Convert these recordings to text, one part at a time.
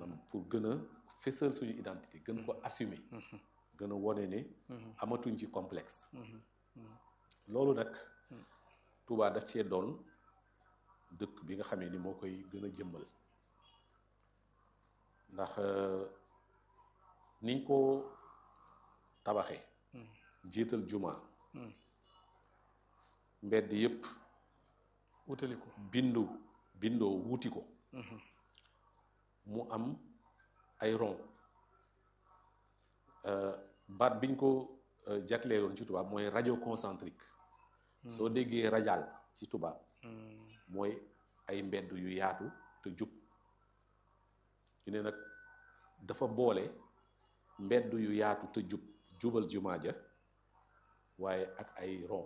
am pour gën a fësal suñu identité gën ko assumer gën a wone ne amatuñ ci complexe loolu nag Touba daf cee doon dëkk bi nga xamee ni moo koy gën a jëmmal ndax niñ ko tabaxee jiital juma mbedd yépp wutali ko bindu bindoo wuti ko mu am ay rond baat biñ ko jagleeloon ci tubaab mooy radio concentrique soo déggee radial ci tubaab mooy ay mbedd yu yaatu te jub ñu ne nag dafa boole mbedd yu yaatu te jub jubal jumaa ja waaye ak ay rond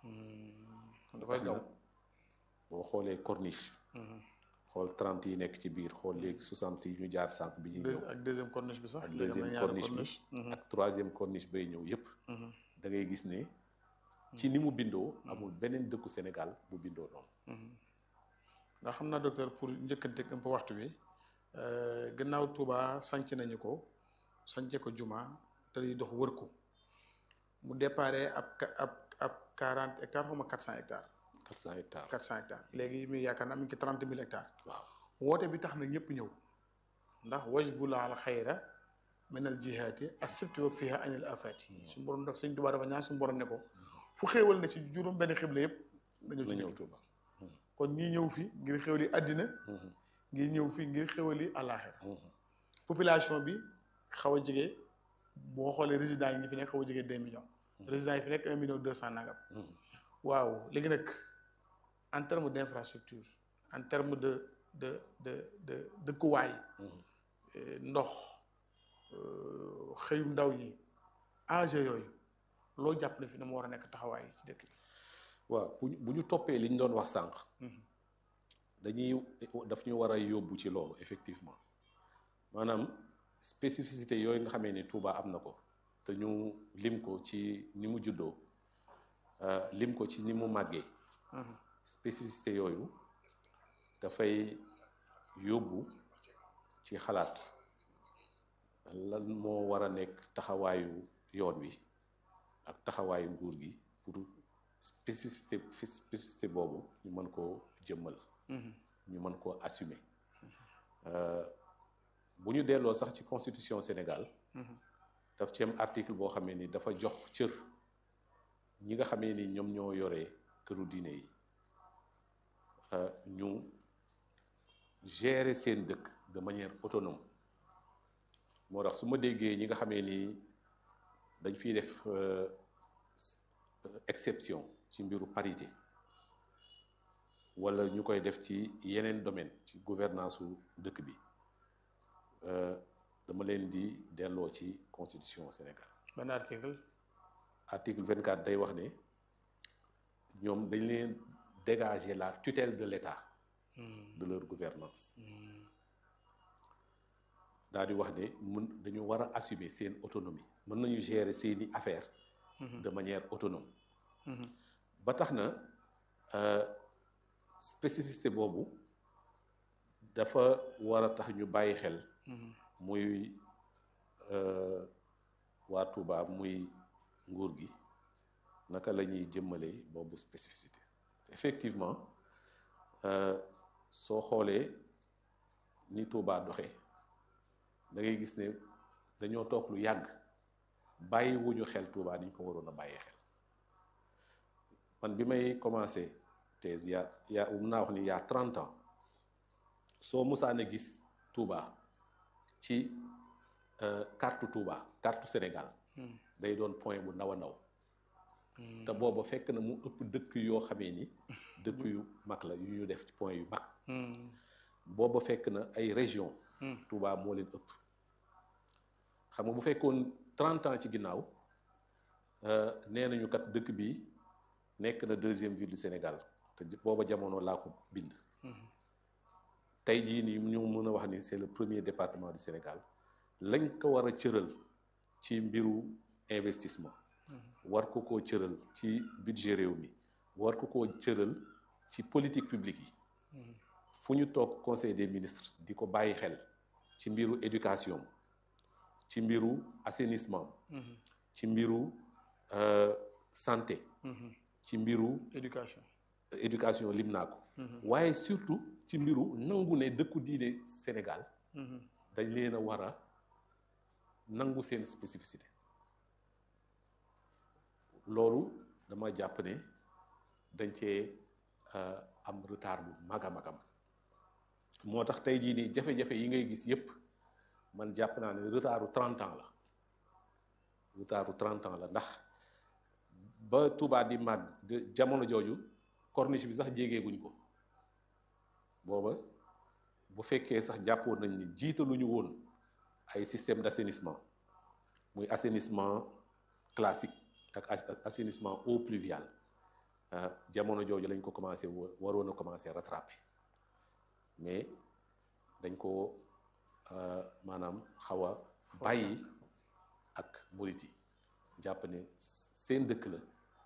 dafay gaw boo xoolee corniche xool trente yi nekk ci biir xool léegi soixante yi ñu jaar sànq bi ñuy ñëw ak deuxième corniche bi sax ak deuxième corniche bi ak troisième corniche bay ñëw yépp da ngay gis ne ci ni mu bindoo amul beneen dëkku Sénégal bu bindoo noonu ndax xam naa docteur pour njëkkante un peu waxtu wi gannaaw Touba sanc nañu ko sance ko juma te di dox wër ko mu déparé ab ab ab quarante hectares xaw ma quatre cent hectares quatre cent hectares quatre cent hectares léegi mi yaakaar naa mi ngi ci trente mille hectares waaw woote bi tax na ñëpp ñëw ndax wajbula al xayra min al jihaati asibti wa fiha anil afati suñu borom daf sëñ Tuubaa dafa ñaan suñu borom ne ko fu xéewal na ci juróom benn xibla yëpp na ñëw na ci ñëw dëkk Touba kon ñii ñëw fi ngir xéwali àddina ngir ñëw fi ngir xéwali àllaaxira population bi xaw a jege boo xoolee résidents yi ñi fi nekk xaw a jege deux millions résidents yi fi nekk un million deux cent nangam waaw léegi nag en terme d' infrastructure en terme de de de de dëkkuwaay eh, ndox euh, xëyum ndaw ñi enjeu yooyu loo jàpp ne fi na mu war a nekk taxawaay ci dëkk bi waaw bu ñu bu ñu toppee li ñu doon wax sànq dañuy daf ñu war a yóbbu ci loolu effectivement maanaam spécificité yooyu nga xamee ni Touba am na ko te ñu lim ko ci ni mu juddoo euh, lim ko ci ni mu màggee spécificité yooyu dafay yóbbu ci xalaat lan moo war a nekk taxawaayu yoon wi ak taxawaayu nguur gi pour spécificité spécificité boobu ñu mën koo jëmmal ñu mën koo assumer Euh, bu ñu delloo sax ci constitution Sénégal daf ci am article boo xamee ni dafa jox cër ñi nga xamee ni ñoom ñoo yore këru diine yi euh, ñu gérer seen dëkk de manière autonome moo tax su ma déggee ñi nga xamee ni dañ fiy def euh, exception ci mbiru parité wala ñu koy def ci yeneen domaine ci gouvernance su dëkk bi dama leen di delloo ci constitution Sénégal ban article article 24 day wax ne ñoom dañ leen dégager la tutelle de l'État de leur gouvernance daal di wax ne mun dañu war a assumer seen autonomie mën nañu gérer seeni affaires de manière autonome ba tax na spécificité boobu dafa war a tax ñu bàyyi xel muy waa Touba muy nguur gi naka la ñuy jëmmalee boobu spécificité effectivement soo xoolee ni Touba doxee da ngay gis ne dañoo toog lu yàgg bàyyi wuñu xel Touba ni ñu ko waroon a bàyyee xel man bi may commencé thèse ya ya mun naa wax ni yaa trente ans soo musaan a gis Touba ci carte Touba carte Sénégal day doon point bu ndaw a ndaw te booba fekk na mu ëpp dëkk yoo xamee ni dëkk yu mag la yu ñu def ci point yu mag booba fekk na ay région Touba moo leen ëpp xam nga bu fekkoon trente ans ci ginnaaw nee nañu kat dëkk bi nekk na deuxième ville du Sénégal te booba jamono laa ko bind tey jii nii ñu mën a wax ni c'est le premier département du Sénégal lañ ko war a cëral ci mbiru investissement war ko koo cëral ci budget réew mi war ko koo cëral ci politique publique yi fu ñu toog conseil des ministres di ko bàyyi xel ci mbiru éducation ci mbiru assainissement ci mbiru santé ci mbiru éducation éducation lim naa ko waaye surtout ci mbiru nangu ne dëkku diine Sénégal dañ leen a war a nangu seen spécificité loolu dama jàpp ne dañ cee am retard bu mag a magam moo tax tey jii nii jafe-jafe yi ngay gis yépp man jàpp naa ne retardu 30 ans la retardu 30 ans la ndax ba Touba di màgg jamono jooju corniche bi sax jégeeguñ ko booba bu fekkee sax jàppoon nañ ni jiitaluñu woon ay système d'assainissement muy assainissement classique ak assainissement eau pluviale jamono jooju lañ ko commencé waroon a commencé rattraper mais dañ ko maanaam xaw a bàyyi ak murit yi jàpp ne seen dëkk la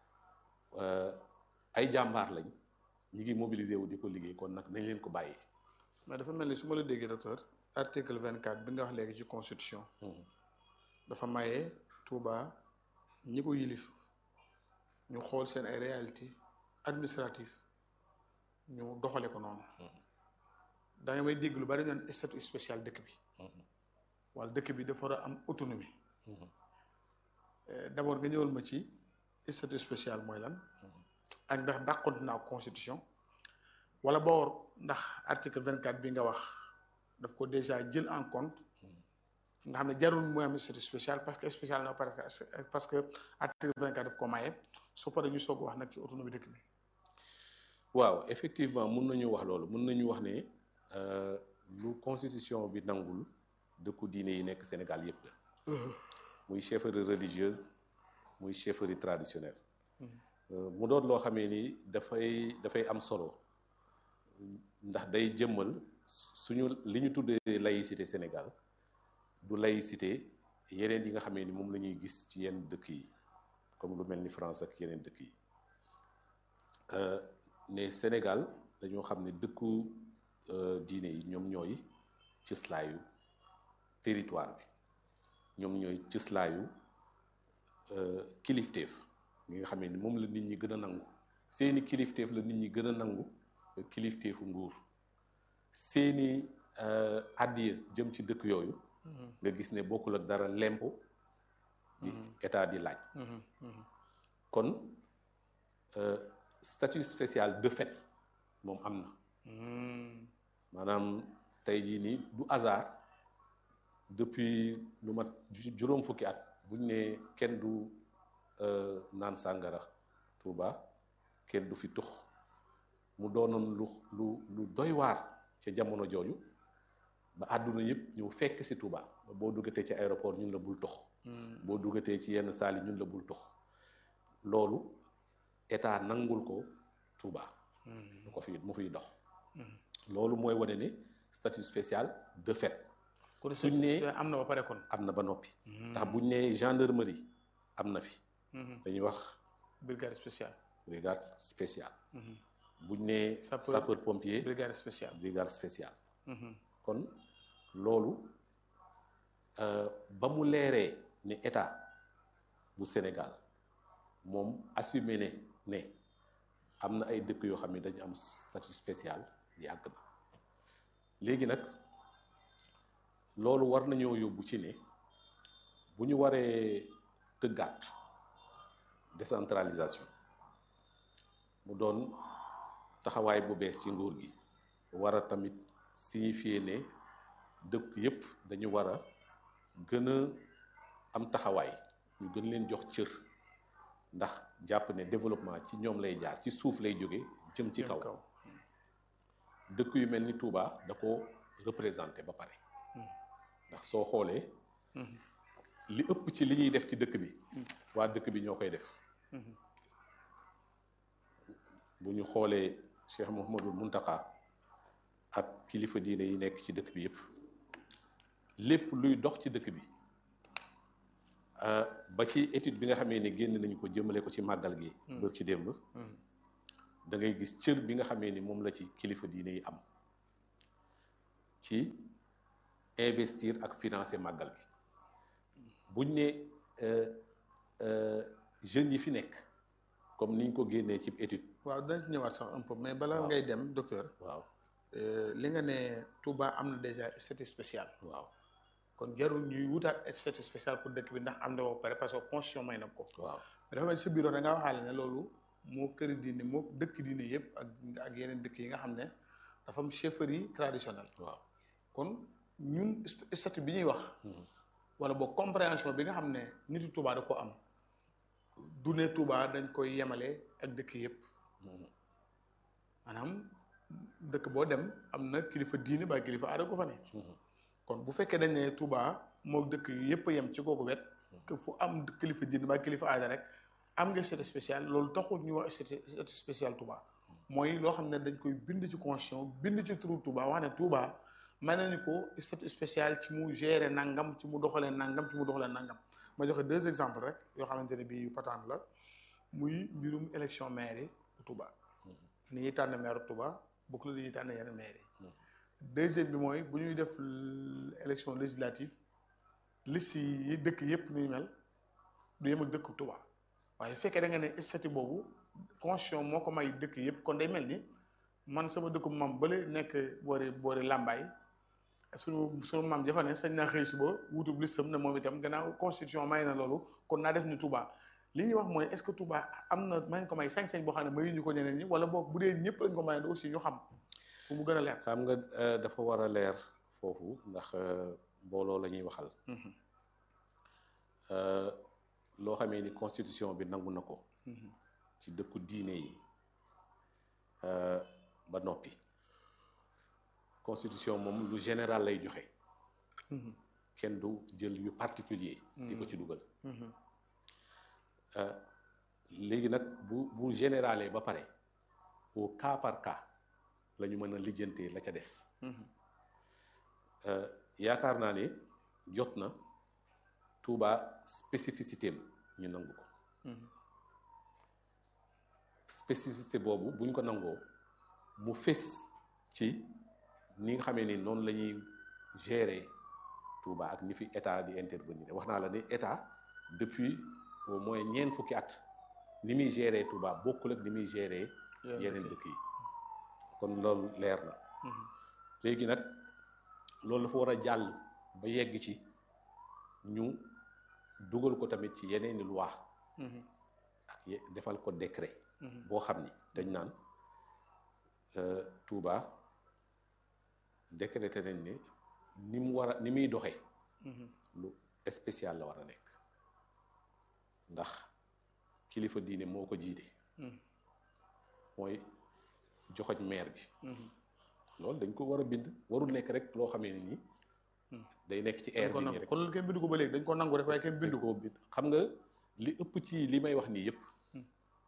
ay jàmbaar lañ ñi ngi mobiliser wu di ko liggéey kon nag nañ leen ko bàyyi. mais dafa mel ni su ma la déggee docteur article vingt quatre bi nga wax léegi ci constitution. dafa maye Touba ñi ko yilif ñu xool seen ay réalité administrative ñu doxale ko noonu. da nga may dégg lu bari ñu statut spécial dëkk bi. wala dëkk bi dafa war a am autonomie. d'abord nga ñëwal ma ci statut spécial mooy lan. ak ndax dàqonte naa constitution. wala boor ndax article vingt quatre bi nga wax daf ko déjà jël en compte. nga xam ne jarul mooy am statut spécial parce que spécial na parce que parce que article vingt quatre daf ko maye su paree ñu soog wax nag ci autonomie dëkk bi. waaw effectivement mun nañu wax loolu mun nañu wax ne lu constitution bi nangul dëkku diine yi nekk Sénégal yépp la. muy chefferie religieuse muy chefferie traditionnelle. mu doon loo xamee ni dafay dafay am solo ndax day jëmmal suñu li ñu tuddee laïcité Sénégal du laïcité yeneen yi nga xamee ni moom la ñuy gis ci yenn dëkk yi comme lu mel ni France ak yeneen dëkk yi ne Sénégal dañoo xam ne dëkku diine yi ñoom ñooy cëslaayu territoire bi ñoom ñooy cëslaayu kilifteef ñi nga xamee ni moom la nit ñi gën a nangu seeni kilifteef la nit ñi gën a nangu kilifteefu nguur seeni àddiya jëm ci dëkk yooyu nga gis ne bokkul ak dara lempo bi état di laaj kon statut spécial de fait moom am na maanaam tey jii nii du hasard depuis lu mat juróom fukki at buñ ne kenn du naan sàngara Touba kenn du fi tux mu doonoon lu lu lu doy waar ca jamono jooju ba àdduna yëpp ñëw fekk si Touba ba boo duggatee ci aéroport ñun la bul tux boo duggatee ci yenn saali ñun la bul tux loolu état nangul ko Touba mu ko fi mu fiy dox loolu mooy wane ne statut spécial de fait suñ ne am na ba pare kon am na ba noppi ndax buñ ne gendarmerie am na fi dañuy wax brigade spéciale brigade spéciale buñ ne sapeur pompier brigade spéciale brigade spéciale kon loolu ba mu leeree ne état bu Sénégal moom assumé ne ne am na ay dëkk yoo xam ne dañu am statut spécial yàgg na léegi nag loolu war nañoo yóbbu ci ne bu ñu waree tëggaat décentralisation mu doon taxawaay bu bees ci nguur gi war a tamit signifier ne dëkk yépp dañu war a gën a am taxawaay ñu gën leen jox cër ndax jàpp ne développement ci ñoom lay jaar ci suuf lay jóge jëm ci kaw dëkk yu mel ni Touba da ko représenté ba pare ndax soo xoolee li ëpp ci li ñuy def ci dëkk bi waa dëkk bi ñoo koy def bu ñu xoolee Cheikh Mouhamadul Muntaka ak kilifa diine yi nekk ci dëkk bi yépp lépp luy dox ci dëkk bi ba ci étude bi nga xamee ne génn nañu ko jëmale ko ci màggal gi bër ci démb da ngay gis cër bi nga xamee ni moom la ci kilifa diine yi am ci investir ak financer màggal gi buñ ne jeunes yi fi nekk comme niñ ko génnee ci étude waaw dañ ñëwaat sax un peu mais bala Waaw. ngay dem docteur waaw euh, li nga ne Touba am na déjà statut spécial waaw kon jarul ñuy wutaat statut spécial pour dëkk bi ndax am na ba pare parce que constitution may na ko waaw mais dafa mel ni sa bureau da ngaa waxaale ne loolu moo këri diine moo dëkk diine yëpp ak ak yeneen dëkk yi nga xam ne dafa am chefferie traditionnelle waaw kon ñun st- statut bi ñuy wax Mhm. wala boog compréhension bi nga xam ne nitu Touba da ko am du ne Touba dañ koy yemale ak dëkk yëpp Mhm. maanaam dëkk boo dem am na kilifa diine ba kilifa aada ko fa ne Mhm. kon bu fekkee dañ ne Touba moo dëkk yëpp a yem ci kooku wet que fu am kilifa diine ba kilifa aada rek am nga statut spécial loolu taxul ñu wax statut statut spécial Touba mooy loo xam ne dañ koy bind ci constitution bind ci turu Touba wax ne Touba may nañu ko statut spécial ci mu gérer nangam ci mu doxalee nangam ci mu doxalee nangam ma joxe deux exemples rek yoo xamante ne bii yu patente la muy mbirum élection maire bu Touba ni ñuy tànn maire Touba bokk la li ñuy tànn yeneen maire yi deuxième bi mooy bu ñuy def l- élection législative liste yi dëkk yépp ñuy mel du yem ak dëkk Touba waaye fekkee da nga ne statut boobu constitution moo ko may dëkk yépp kon day mel ni man sama dëkku maam bële nekk boori boori Lambaay suñu suñu maam jafa ne sañ naa xëy suba wutub listam ne moom itam gannaaw constitution may na loolu kon naa def ni Touba li ñuy wax mooy est-ce que Touba am na may ko may sañ-sañ boo xam ne mayuñu ko ñeneen ñi wala boog bu dee ñëpp lañ ko may aussi ñu xam fu mu gën a leer. xam nga euh, dafa war a leer foofu ndax euh, mbooloo la ñuy waxal Mhm, Euh, loo xamee ni constitution bi nangu na ko mhm, ci dëkku diine yi euh, ba noppi constitution moom lu général lay joxe mhm, kenn du jël yu particulier di ko ci dugal mhm, Euh, léegi nag bu bu généralee ba pare au cas par cas la ñu mën a lijjantee la ca des mhm, Euh, yaakaar naa ne jot na Touba spécificité am ñu nangu ko mhm, spécificité boobu buñ ko nangoo mu fés ci ni nga xamee ni noonu la ñuy gérer Touba ak ni fi état di intervenir wax naa la ni état depuis au moins ñeent fukki at ni muy gérer Touba bokkul ak ni muy gérer yeneen dëkk yi kon loolu leer na mhm, léegi nag loolu dafa war a jàll ba yegg ci ñu dugal ko tamit ci yeneeni loi mhm, ak ye- defal ko décret mhm, boo xam ni dañ naan euh, Touba décrété nañ ne ni mu war a ni muy doxee mhm, lu spécial la war a nekk ndax kilifa diine moo ko jiite mhm, mooy joxoñ maire bi mhm. loolu dañ ko war a bind warul nekk rek loo xamee ni nii Hmm. day nekk ci dañ air ko bi nii nangu rek kon loolu kenn bindu ko ba léegi dañ ko nangu rek waaye kenn bindu dañ ko. koo bind xam nga li ëpp ci li may wax nii yëpp Hmm.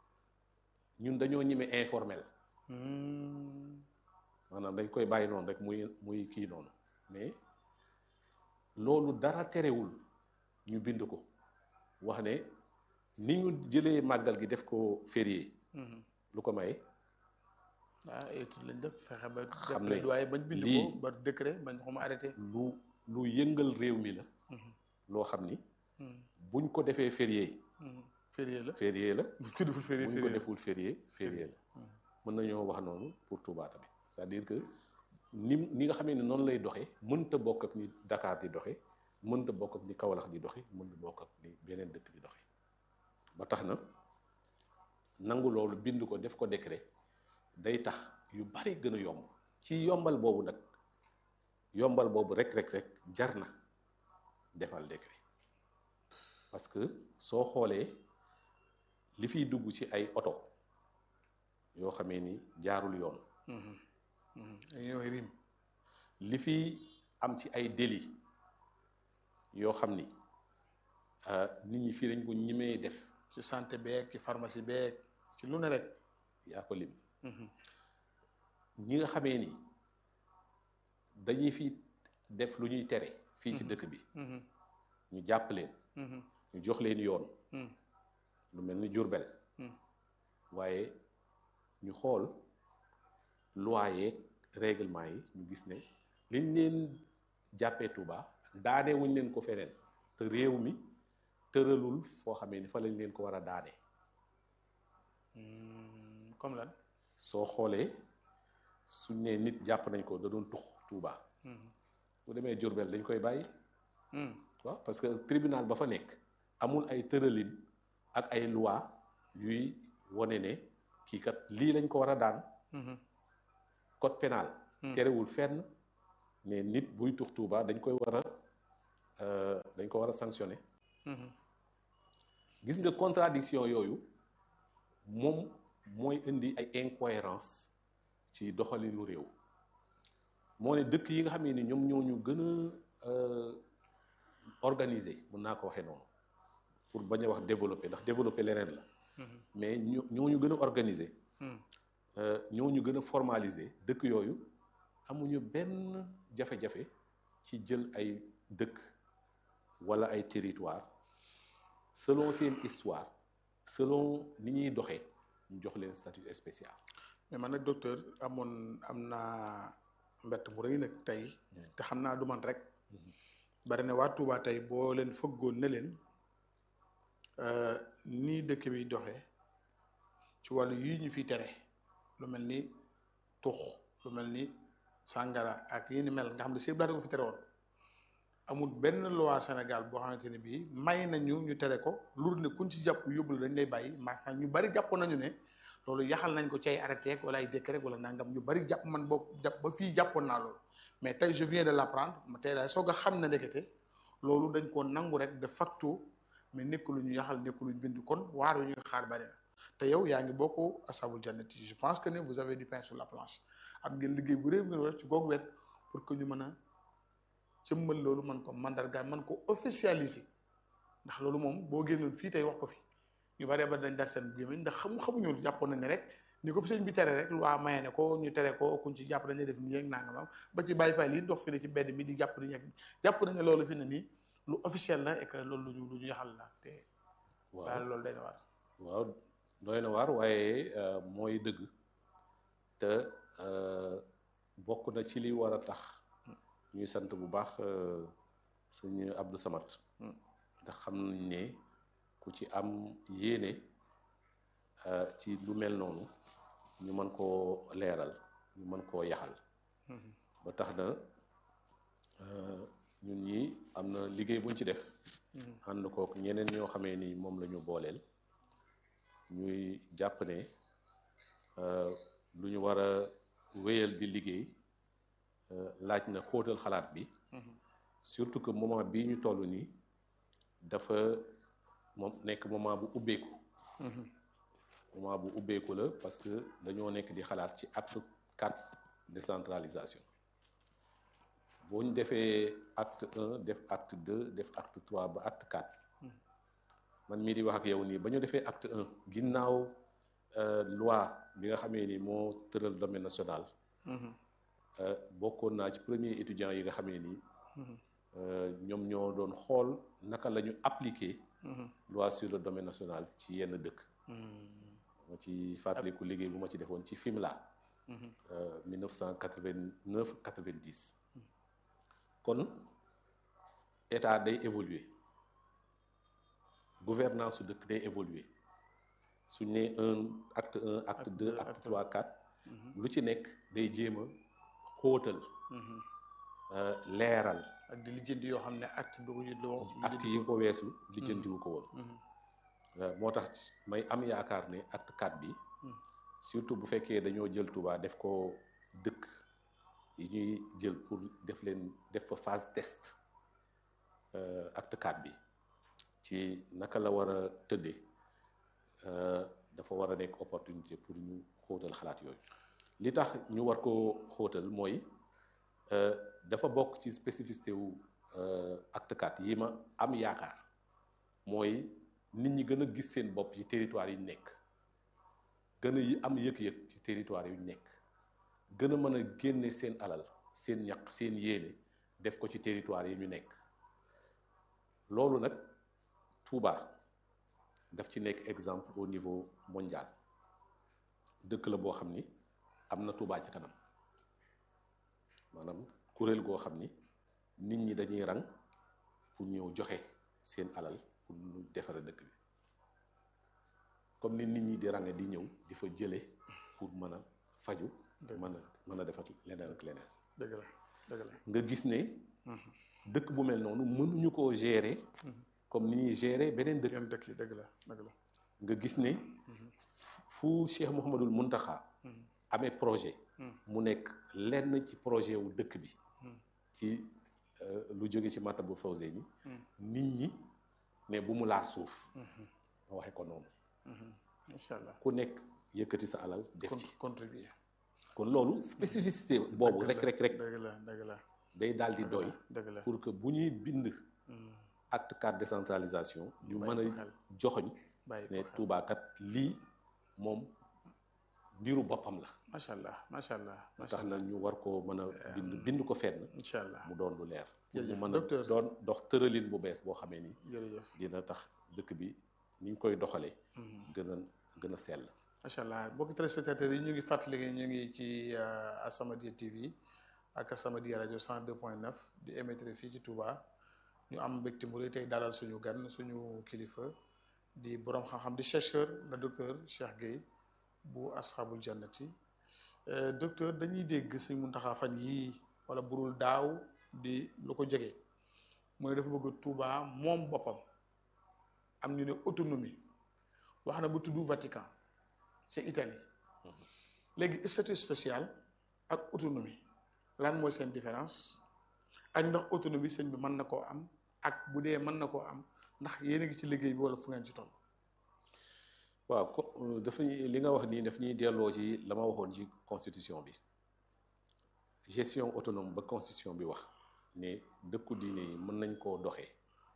ñun dañoo ñime informel Hmm, maanaam dañ koy bàyyi noonu rek muy muy kii noonu mais loolu dara terewul ñu bind ko wax ne ni ñu jëlee màggal gi def ko férié mhm. lu ko may ah étude lañ def fexe ba. Xam def ne plaidoyer bañ bind lii- ko ba décret bañ ko ma arrêté. lu lu yëngal réew mi la Mhm, loo xam ni mhm, buñ ko defee férié mhm. férié la férié la buñ ko deful férié buñ ko férié la. deful férié férié la Mhm. mën nañoo wax noonu pour Touba tamit c'est-à-dire que ni ni nga xamee ne noonu lay doxee mënta bokk ak ni Dakar di doxe mënta bokk ak ni Kaolack di doxe mënta bokk ak ni beneen dëkk di doxe ba tax na nangu loolu bind ko def ko décret day tax yu bari gën a yomb ci yombal boobu nag yombal boobu rek rek rek jar na defal décret parce que soo xoolee li fiy dugg ci ay oto yoo xamee ni jaarul yoon Mhm, mhm. dañuy wax rim. li fi am ci ay délit yoo xam ni ah, nit ñi fii dañ ko ñimee def ci santé beeg ci pharmacie beeg ci lu ne rek. yaa ko lim Mhm, ñi nga xamee ni dañuy fi def lu ñuy tere fii ci Mhm. dëkk bi mhm, ñu jàpp leen mhm, ñu jox leen yoon mhm, lu mel ni Jurbel mhm. waaye ñu xool loi yeeg règlement yi ñu gis ne liñ leen jàppee Touba daane wuñ leen ko feneen te réew mi tëralul foo xamee ni fa lañ leen ko war a daane comme lan soo xoolee suñ ne nit jàpp nañ ko da doon tux Touba bu demee Jurbel dañ koy bàyyi waaw parce que tribunal ba fa nekk amul ay tëralin ak ay loi yuy wone ne kii kat lii lañ ko war a daan code pénal terewul fenn ne nit buy tux Touba dañ koy war a dañ ko war a sanctionner gis nga contradiction yooyu moom mooy indi ay incohérence ci doxalinu réew moo ne dëkk yi nga xam ne ñoom ñoo ñu gën a organiser mën naa ko waxee noonu pour bañ a wax développer ndax développer leneen la mais ñoo ñu gën a organiser ñoo ñu gën a formaliser dëkk yooyu amuñu benn jafe-jafe ci jël ay dëkk wala ay territoire selon seen histoire selon ni ñuy doxee ñu jox leen statut spécial mais man nag docteur amoon am naa mbett mu rëy nag tey te xam naa du man rek bari na waa Touba tey boo leen fëggoon ne leen nii dëkk bi doxee ci wàllu yii ñu fi tere lu mel ni tux lu mel ni sàngara ak yi ni mel nga xam ne sëñ ko fi tere woon amul benn loi Sénégal boo xamante ne bii may nañu ñu tere ko lu ne kuñ ci jàpp yóbbu la dañ lay bàyyi maanaam ñu bari jàppoon nañu ne loolu yaxal nañ ko ci ay arrêté wala ay décret wala nangam ñu bari jàpp man boo jàpp ba fii jàppoon naa loolu mais tey je viens de l'apprendre ma tey daal soog a xam ne ndekete loolu dañ koo nangu rek de facto mais nekk lu ñu yaxal nekk lu ñu bind kon waar yu ñu xaar bari na te yow yaa ngi bokk asabul jannati je pense que ne vous avez du pain sur la planche am ngeen liggéey bu réy bu ngeen war ci googu wet pour que ñu mën a jëmmal loolu man ko mandargaal man ko officialiser ndax loolu moom boo génnoon fii tey wax ko fi ñu bari ba dañ dar seen gémmiñ ndax xamu xamuñu jàppoon nañ ne rek ni ko fi sëñ bi tere rek lu waa maye ne ko ñu tere ko kuñ ci jàpp dañuy def nii ak nangam ba ci bàyyi fay lii dox fi ne ci mbedd mi di jàpp di yegg jàpp nañ ne loolu fi ne nii lu officiel la et que loolu lu ñu lu ñu yaxal la te daal loolu day na waar waaw doy na waar waaye mooy dëgg te bokk na ci li war a tax ñuy sant bu baax sëñ Abdou Samad ndax xam nañ ne ku ci am yéene ci lu mel noonu ñu mën koo leeral ñu mën koo yaxal ba tax na ñun ñi am na liggéey buñ ci def ànd kook ñeneen ñoo xamee ni moom la ñu booleel ñuy jàpp ne lu ñu war a wéyal di liggéey laaj na xóotal xalaat bi surtout que moment bii ñu toll nii dafa moom nekk moment bu ubbeeku moment bu ubbeeku la parce que dañoo nekk di xalaat ci acte quatre décentralisation boo ñu defee acte un def acte deux def acte trois ba acte quatre man mii di wax ak yow nii ba ñu defee acte un ginnaaw loi bi nga xamee ni moo tëral domaine national bokkoon naa ci premier étudiant yi nga xamee ni ñoom ñoo doon xool naka la ñu appliquer loi sur le domaine national ci yenn dëkk ma ci fàttaliku liggéey bu ma ci defoon ci Fimela 1989 90 kon état day évoluer gouvernance su dëkk day évoluer suñ ne un acte un acte deux acte trois quatre lu ci nekk day jéem a xóotal leeral ak di lijjanti yoo xam ne acte bi ko jënd woon acte yi ko weesu lijjantiwu ko woon moo tax may am yaakaar ne acte quatre bi surtout bu fekkee dañoo jël Touba def ko dëkk yi ñuy jël pour def leen def fa phase test acte quatre bi ci naka la war a tëddee dafa war a nekk opportunité pour ñu xóotal xalaat yooyu li tax ñu war ko xóotal mooy dafa bokk ci spécificité wu acte quatre yi ma am yaakaar mooy nit ñi gën a gis seen bopp ci territoire yi ñu nekk gën a yi am yëg-yëg ci territoire yu ñu nekk gën a mën a génne seen alal seen ñaq seen yéene def ko ci territoire yi ñu nekk loolu nag Touba daf ci nekk exemple au niveau mondial dëkk la boo xam ni am na Touba ci kanam maanaam kuréel goo xam ni nit ñi dañuy rang pour ñëw joxe seen alal pour ñu defare dëkk bi comme ni nit ñi di range di ñëw di fa jële pour mën a faju mën a mën a defar leneen ak leneen dëgg la dëgg la nga gis ne dëkk bu mel noonu mënuñu koo gérer comme ni ñuy gérer beneen dëkk yenn dëkk yi dëgg la dëgg la nga gis ne fu Cheikh Mouhamadul Muntaxa amee projet mu nekk lenn ci projet wu dëkk bi ci lu jóge ci Matlabul Fawzeyni nit ñi ne bu mu laal suuf ma waxe ko noonu incha allah ku nekk yëkkati sa alal def ci contribuer kon loolu spécificité boobu rek rek rek dëgg la dëgg la day daal di doy dëgg la pour que bu ñuy bind acte cadre décentralisation ñu mën a joxoñ ne Touba kat lii moom mbiru boppam la macha allah macha allah tax na ñu war koo mën a bind bind ko fenn incha allah mu doon lu leer jërëjëf mu mën a doon dox tëralin bu bees boo xamee ni jërëjëf dina tax dëkk bi ni ñu koy doxalee gën a gën a sell macha allah mbokki téléspectateurs yi ñu ngi fàttali ñu ngi ci As-Samadiyya TV ak As-Samadiyya rajo 102.9 di émettre fii ci Touba ñu am mbégte mu rëy tey dalal suñu gan suñu kilifa di borom xam-xam di chercheur le docteur Cheikh Gueye bu asxaabul jannati docteur dañuy dégg suñ Muntaxa fan yii wala burul daaw di lu ko jege mu ne dafa bëgg Touba moom boppam am ñu ne autonomie wax na bu tudd Vatican ci Italie léegi statut spécial ak autonomie lan mooy seen différence ak ndax autonomie sëñ bi mën na koo am ak bu dee mën na koo am ndax yéen a ngi ci liggéey bi wala fu ngeen ci toll. waaw ko dafa li nga wax nii daf ñuy delloo ci la ma waxoon ci constitution bi gestion autonome ba constitution bi wax ne dëkku diine yi mën nañ koo doxee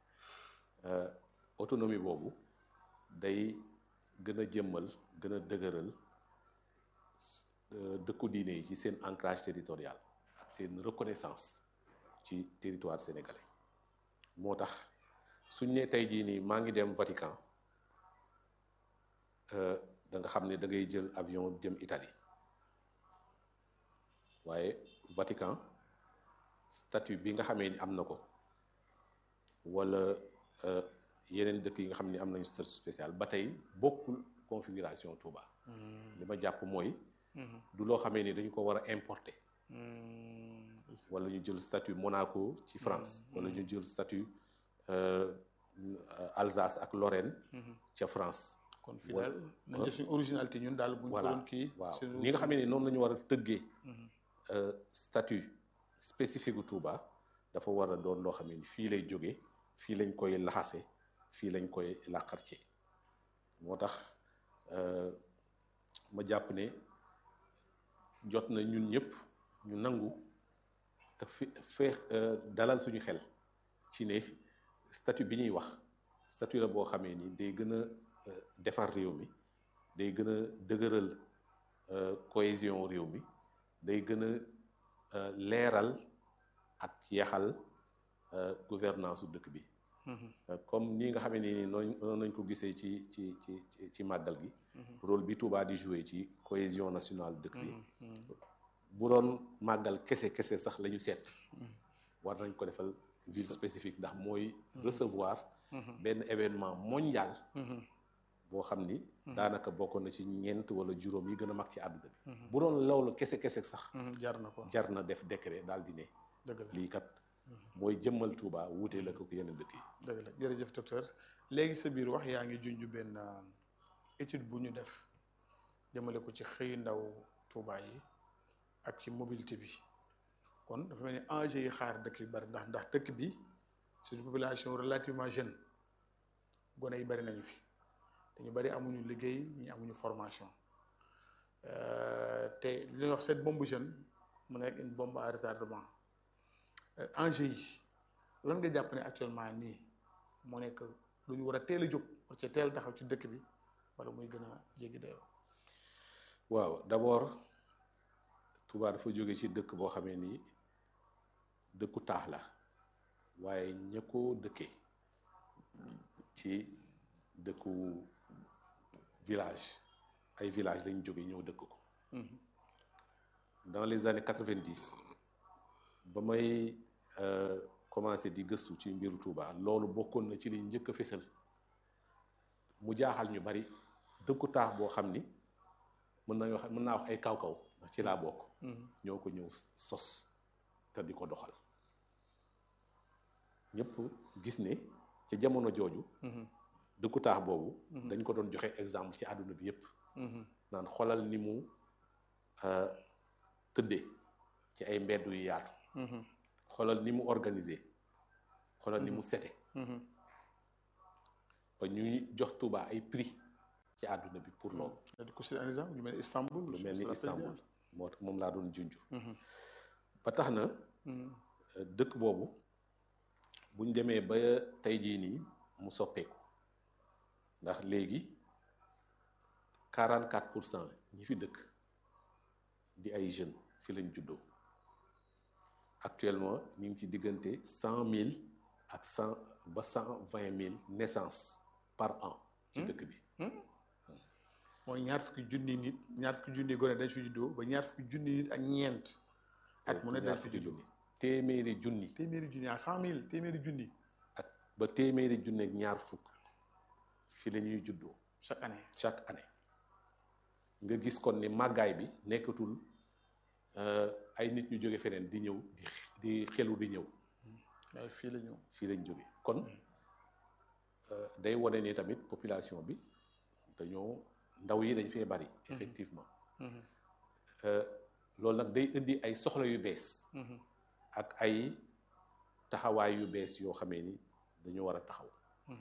autonomie boobu day gën a jëmmal gën a dëgëral dëkku diine yi ci seen ancrage territorial ak seen reconnaissance ci territoire sénégalais moo tax suñ ne tey jii nii maa ngi dem Vatican da nga xam ne da ngay jël avion jëm Italie waaye Vatican statut bi nga xamee ni am na ko wala yeneen dëkk yi nga xam ne am nañu statut spécial ba tey bokkul configuration Touba. li ma jàpp mooy. du loo xamee ni dañu ko war a importer. wala ñu jël statut Monaco ci France. wala ñu jël statut Alsace ak Lorraine. ca France. kon fii daal nañ jël suñu originalité ñun daal buñ ko doon kii. waaw ni nga xamee ni noonu la ñu war a tëggee. statut spécifique gu Touba dafa war a doon loo xam ne fii lay jóge fii lañ koy laxase fii lañ koy làqarce moo tax ma jàpp ne jot na ñun ñëpp ñu nangu te fi fee dalal suñu xel ci ne statut bi ñuy wax statut la boo xamee ni day gën a defar réew mi day gën a dëgëral cohésion réew mi day gën a leeral ak yaxal gouvernance su dëkk bi comme nii nga xamee ni noonu nañ ko gisee ci ci ci ci màggal gi rôle bi Touba di jouer ci cohésion nationale dëkk bi bu doon màggal kese kese sax la ñu seet war nañ ko defal ville spécifique ndax mooy recevoir benn événement mondial boo xam ni daanaka bokkoon na ci ñeent wala juróom yi gën a mag ci àdduna bi bu doon loolu kese kese sax jar na ko jar na def décret daal di ne dëgg la lii kat mooy jëmmal Touba wuutee la ko ko yeneen dëkk yi dëgg la jërëjëf docteur léegi sa biir wax yaa ngi junj benn étude bu ñu def jëmale ko ci xëy ndaw Touba yi ak ci mobilité bi kon dafa mel ni enjeu yi xaar dëkk bi bari ndax ndax dëkk bi c'est une population relativement jeune gone yi bari nañu fi te ñu bari amuñu liggéey ñi amuñu formation te li ñuy wax cette bombe jeune mu nekk une bombe à retardement enjeu yi lan nga jàpp ne actuellement nii moo nekk lu ñu war a teel a jóg war ci teel taxaw ci dëkk bi wala muy gën a jéggi dayoo. waaw d'abord Touba dafa jóge ci dëkk boo xamee ni dëkku taax la waaye ña ko dëkkee ci dëkku village ay village lañ jóge ñëw dëkk ko dans les années quatre-vingt-dix ba may commencé di gëstu ci mbiru Touba loolu bokkoon na ci li njëkk a fésal mu jaaxal ñu bari dëkku taax boo xam ni mën nañu wax mën naa wax ay kaw-kaw ndax ci laa bokk ñoo ko ñëw sos te di ko doxal ñëpp gis ne ci jamono jooju dëkku taax boobu dañ ko doon joxe exemple ci àdduna bi yépp naan xolal ni mu tëddee ci ay mbedd yu yaatu xoolal ni mu organisé xoolal ni mu sete ba ñuy jox Touba ay prix ci àdduna bi pour loolu di ko cité un exemple lu mel ni Istanbul lu mel ni Istanbul moo tax moom laa doon junj ba tax na dëkk boobu buñ demee ba tey jii nii mu soppeeku ndax léegi 44 pour cent ñi fi dëkk di ay jeunes fi lañ juddoo actuellement ñu ngi ci diggante cent mille ak cent ba cent vingt mille naissances par an. ci dëkk bi. mooy ñaar fukki junni nit ñaar fukki junni gone dañ fi juddoo ba ñaar fukki junni nit ak ñeent. at mu ne dañ fi juddoo téeméeri junni. téeméeri junni à cent mille téeméeri junni. ak ba téeméeri junni ak ñaar fukk fi la ñuy juddoo. chaque année chaque année. nga gis kon ni màggaay bi nekkatul. ay nit ñu jóge feneen di ñëw di di xelu di ñëw. waaye fii la ñëw. fii lañ jóge kon day wane ni tamit population bi dañoo ndaw yi dañ fee bari. effectivement. loolu nag day indi ay soxla yu bees. ak ay taxawaay yu bees yoo xamee ni dañu war a taxaw.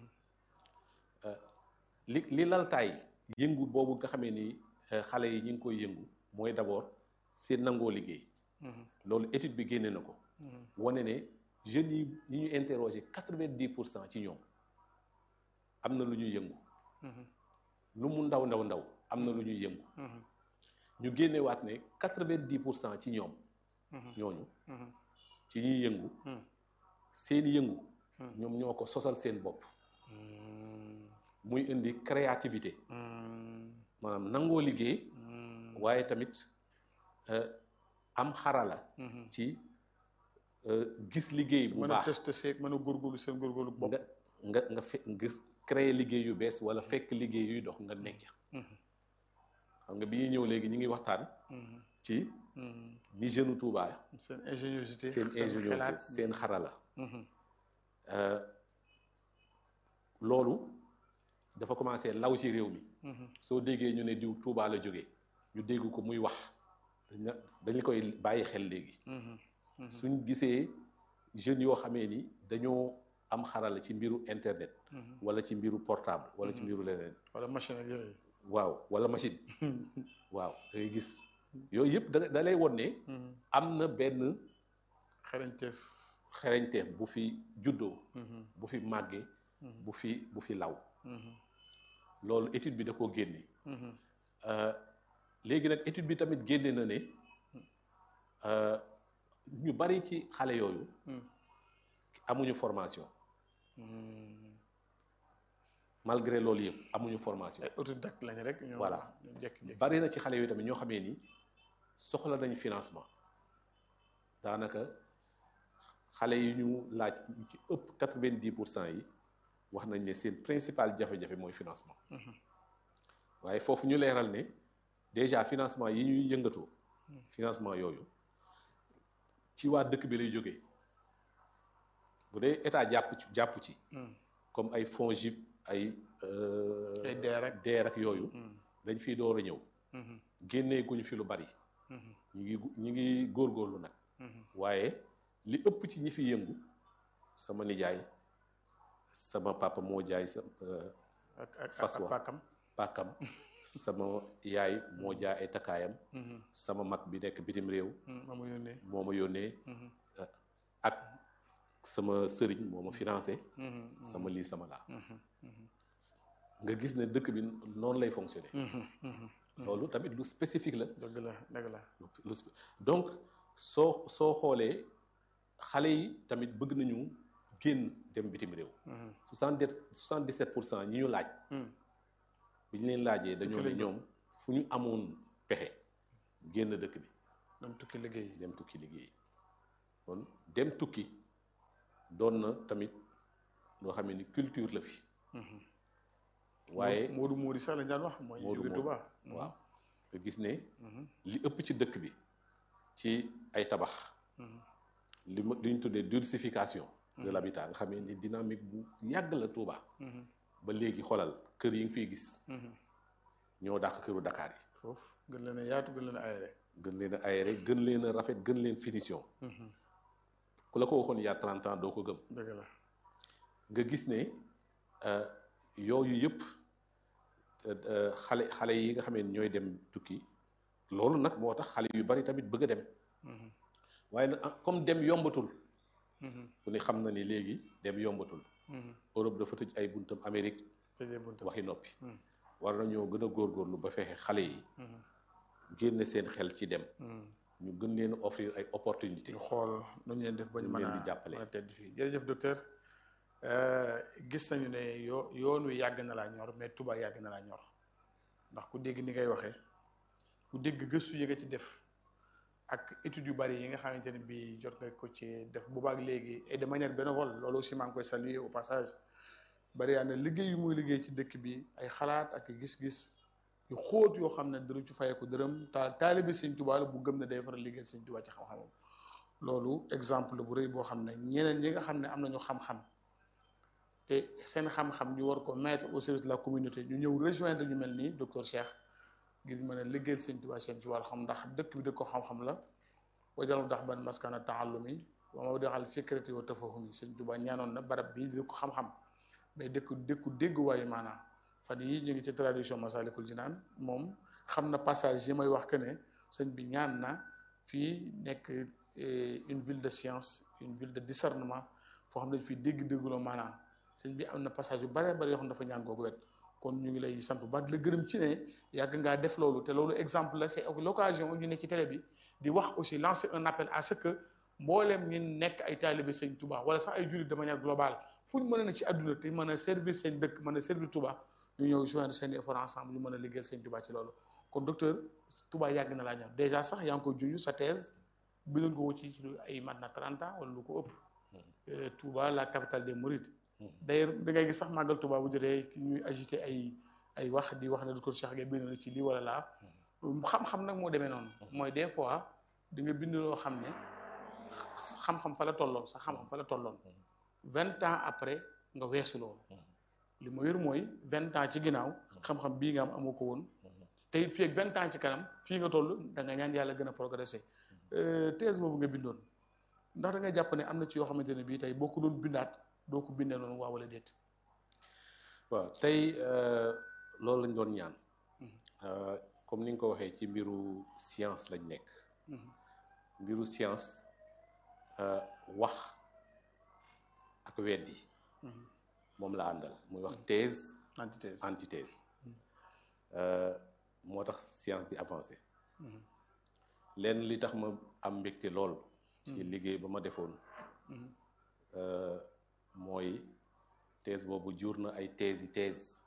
li li laltaay yëngu boobu nga xamee ni xale yi ñu ngi koy yëngu mooy d'abord. seen nangoo liggéey. loolu étude bi génne na ko. wane ne jeunes yi ñi ñu interroger quatre-vingt-dix pour cent ci ñoom am na lu ñuy yëngu. lu mu ndaw ndaw ndaw am na lu ñuy yëngu. ñu génnewaat ne quatre-vingt-dix pour cent ci ñoom. ñooñu. ci ñuy yëngu. seen yëngu. ñoom ñoo ko sosal seen bopp. muy indi créativité. maanaam nangoo liggéey. waaye tamit. am xarala. ci gis liggéey bu baax mën a test seeg mën a góorgóorlu seen góorgóorlu bopp. nga nga nga fe gis créer liggéey yu bees wala fekk liggéey yuy dox nga nekk. xam nga bi ñuy ñëw léegi ñu ngi waxtaan. ci ni jeune Touba. seen ingéniosité seen ingéniosité seen xarala. loolu dafa commencé law ci réew mi. soo déggee ñu ne diw Touba la jógee ñu dégg ko muy wax. dañ dañu koy bàyyi xel léegi. suñ gisee jeunes yoo xamee ni dañoo am xarala ci mbiru internet. wala ci mbiru portable wala ci mbiru leneen. wala machine ak yooyu. waaw wala machine. waaw da ngay gis yooyu yëpp da da lay won ne. am na benn. xereñteef. xereñteef bu fi juddoo. bu fi màggee. bu fi bu fi law. loolu étude bi da koo génne. léegi nag étude bi tamit génne na ne ñu bari ci xale yooyu amuñu formation malgré loolu yëpp amuñu formation ay autodidacte lañ rek ñoo voilà jékki-jékki bari na ci xale yooyu tamit ñoo xamee ni soxla nañ financement daanaka xale yi ñu laaj ci ëpp quatre-vingt-dix pour cent yi wax nañ ne seen principal jafe-jafe mooy financement waaye foofu ñu leeral ne déjà financement yi ñuy yëngatoo financement yooyu ci waa dëkk bi lay jógee bu dee état jàpp ci jàpp ci comme ay fonds JIP ay ay DER ak DER ak yooyu dañ fiy door a ñëw génnee guñu fi lu bari ñu ngi ñu ngi góorgóorlu nag waaye li ëpp ci ñi fi yëngu sama nijaay sama papa moo jaay sa ak ak fas ak wa pàkkam pàkkam sama yaay moo jaay ay takkaayam sama mag bi nekk bitim réew ma ma yónnee moo ma yónnee ak sama sëriñ moo ma financé sama lii sama laa nga gis ne dëkk bi noonu lay fonctionner loolu tamit lu spécifique la dëgg la dëgg la lu spé- donc soo soo xoolee xale yi tamit bëgg nañu génn dem bitim réew soixante soixante dix sept pour cent ñi ñu laaj bi ñu leen laajee dañoo ne lañ bëgg. ñoom fu ñu amoon pexe génn dëkk bi dem tukki liggéey dem tukki liggéey kon dem tukki doon na tamit loo xam ni culture la fi waaye Moodu Moodi sax lañ daan wax mooy Moodu jóge Moodu. Tuubaa waaw nga gis ne li ëpp ci dëkk bi ci ay tabax li ma li ñu tuddee densification de l'habitat nga xam ni dynamique bu yàgg la Touba ba léegi xoolal kër yi nga fiy gis ñoo dàq këru Dakar yi foofu gën leen a yaatu gën leen a aéré gën leen a aéré gën leen a rafet gën leen finition ku la ko waxoon il y a 30 ans doo ko gëm dëgg la nga gis ne euh, yooyu yëpp euh, euh, xale xale yi nga xam ne ñooy dem tukki loolu nag moo tax xale yu bari tamit bëgg a dem waaye nag ah, comme dem yombatul fu ne xam na ni léegi dem yombatul Europe dafa tëj ay buntam Amérique tëjee buntu waxi noppi Hmm. war nañoo gën a góorgóorlu ba fexe xale yi génne seen xel ci dem ñu gën leen a offrir ay opportunité ñu xool nu ñu leen def ba ñu ñu mën leen a di jàppale. mën a tedd fii jërëjëf docteur Euh, gis nañu ne yoo yoon wi yàgg na laa ñor mais Touba yàgg na laa ñor ndax ku dégg ni ngay waxee ku dégg gëstu yi nga ci def ak études yu bari yi nga xamante ne bii jot nga ko ci def boobaak léegi et de manière bénévole loolu aussi maa ngi koy saluer au passage bari yaa ne liggéey yu muy liggéey ci dëkk bi ay xalaat ak gis-gis yu xóot yoo xam ne dara ci fayeku dërëm ta taalibi Sëñ Touba la bu gëm ne day faral liggéeyal Sëñ Touba ci xam-xamam loolu exemple bu rëy boo xam ne ñeneen ñi nga xam ne am nañu xam-xam te seen xam-xam ñu war ko mettre au service de la communauté ñu ñëw rejoindre ñu mel nii docteur Cheikh ngir mën a liggéeyal Sëñ Touba seen ci wàllu xam ndax dëkk bi dëkk ko xam-xam la wajal dax ban maskana taallumi wa mawdi'al fikrati wa tafahumi Sëñ Touba ñaanoon na barab bii dëkk ko xam-xam mais dëkk dëkku dégguwaayu maanaam fan yi ñu ngi ci tradition Masalikul Jinaan moom xam na passage yi may wax que ne sëñ bi ñaan na fii nekk eh, une ville de science une ville de discernement foo xam ne fii dégg-dégguloo maanaam sëñ bi am na passage yu bare bare yoo xam ne dafa ñaan googu wet kon ñu ngi lay sant bu baax di la gërëm ci ne yàgg ngaa def loolu te loolu exemple la c'est l'occasion ñu ne ci télé bi di wax aussi lancer un appel à ce que mbooleem ñi nekk ay taalibe sëñ Touba wala sax ay jullit de manière globale fu ñu mën a ne ci àdduna te mën a servir seen dëkk mën a servir Touba ñu ñëw joindre seen effort ensemble ñu mën a liggéeyal sëñ Touba ci loolu kon docteur Touba yàgg na laa ñor déjà sax yaa ngi koy junj sa thèse bindoon ko ci ci lu ay mat na 30 ans wala lu ko ëpp Euh, Touba la capitale des Mourides d'ailleurs da ngay gis sax màggal Touba bu jotee ñuy agité ay ay wax di wax ne docteur Cheikh Gueye bind na ci lii wala laa xam-xam nag moo demee noonu mooy des fois di nga bind loo xam ne xam-xam fa la tolloon sax xam-xam fa la tolloon vingt ans après nga weesu loolu li ma wér mooy vingt ans ci ginnaaw xam-xam bii nga am amoo ko woon te it fii ak vingt ans ci kanam fii nga toll da nga ñaan yàlla gën a progresser thèse boobu nga bindoon ndax da ngay jàpp ne am na ci yoo xamante ne bii tey boo ko doon bindaat doo ko bindee noonu waa wala déet. waaw tey loolu lañ doon ñaan comme ni nga ko waxee ci mbiru science lañ nekk mbiru science wax ak weddi moom la àndal muy wax thèse antithèse antithèse moo tax science di avancé lenn li tax ma am mbégte lool ci liggéey ba ma defoon mooy thèse boobu jur na ay thèse yi thèse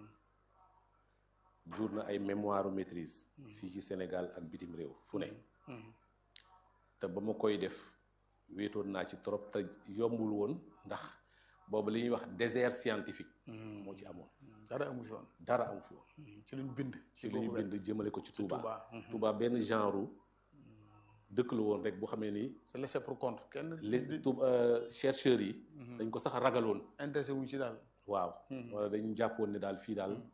jur na ay mémoire maîtrise fii ci Sénégal ak bitim réew fu ne te ba ma koy def wéetoon naa ci trop te yombul woon ndax boobu li ñuy wax désert scientifique moo ci amoon dara amu fi woon dara amu fi woon ci luñ bind ci li ñu bind jëmale ko ci Touba Touba Touba benn genre dëkk la woon rek bu xamee ni c'est laissé pour compte kenn les Touba chercheurs yi dañ ko sax ragaloon intéressé wuñ ci daal waaw wala dañu jàppoon ne daal fii daal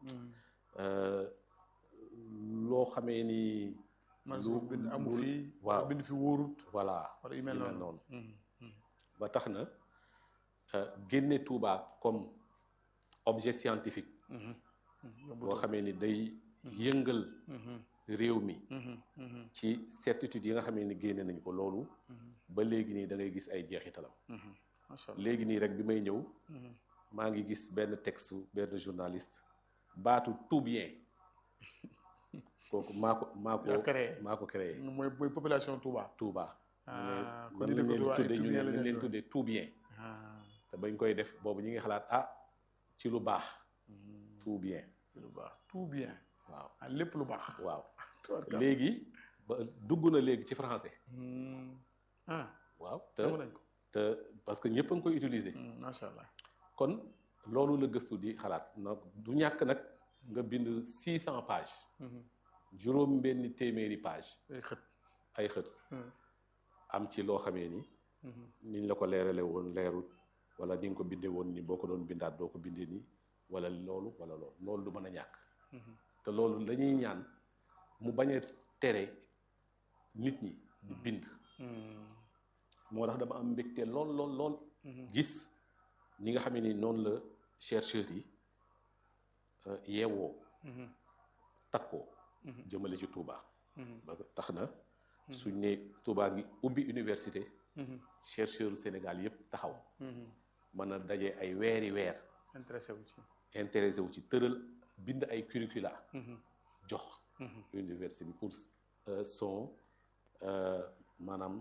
loo xamee ni man su bind amu lu- fi waaw. bind fi wóorut voilà wala yu mel yu mel noonu noonu ba tax na génne Touba comme objet scientifique boo xamee ni day yëngal réew mi ci certitude yi nga xamee ni génne nañu ko loolu ba léegi nii da ngay gis ay jeexitalam macha allah léegi nii rek bi may ñëw maa ngi gis benn texte benn journaliste baatu tout bien kooku maa ko maa ko yaa créé maa ko créé mooy mooy population Touba Touba ah ñu kon ne ñu mën dëkk leen Touba ay tuddee ñu tout ne bien la mën leen leen tuddee tout bien ah te bañ koy def boobu ñi ngi xalaat ah ci lu baax tout bien ci lu baax tout bien waaw ah lépp lu baax waaw tubarkalla. léegi ba dugg na léegi ci français Hmm. ah waaw te dama nañ ko te parce que ñëpp a ngi koy utiliser. macha allah kon loolu la gëstu di xalaat nag du ñàkk nag nga bind six cent pages. juróom benni téeméeri page ay xët. ay xët. am ci loo xamee ni. niñ la ko leerale woon leerut wala ni nga ko bindee woon ni boo ko doon bindaat doo ko bindee nii wala loolu wala loolu loolu du mën a ñàkk. te loolu la ñuy ñaan mu bañ a tere nit ñi di bind. moo tax dama am mbégte lool lool lool. gis ñi nga xam ni noonu la chercheurs yi yeewoo. takkoo. jëmale ci Touba. ba tax na suñ ne Touba ngi ubbi université. chercheurs Sénégal yëpp taxaw. mën a daje ay weeri weer. intéressé wu ci. intéressé wu ci tëral bind ay curricula. jox. université bi pour son maanaam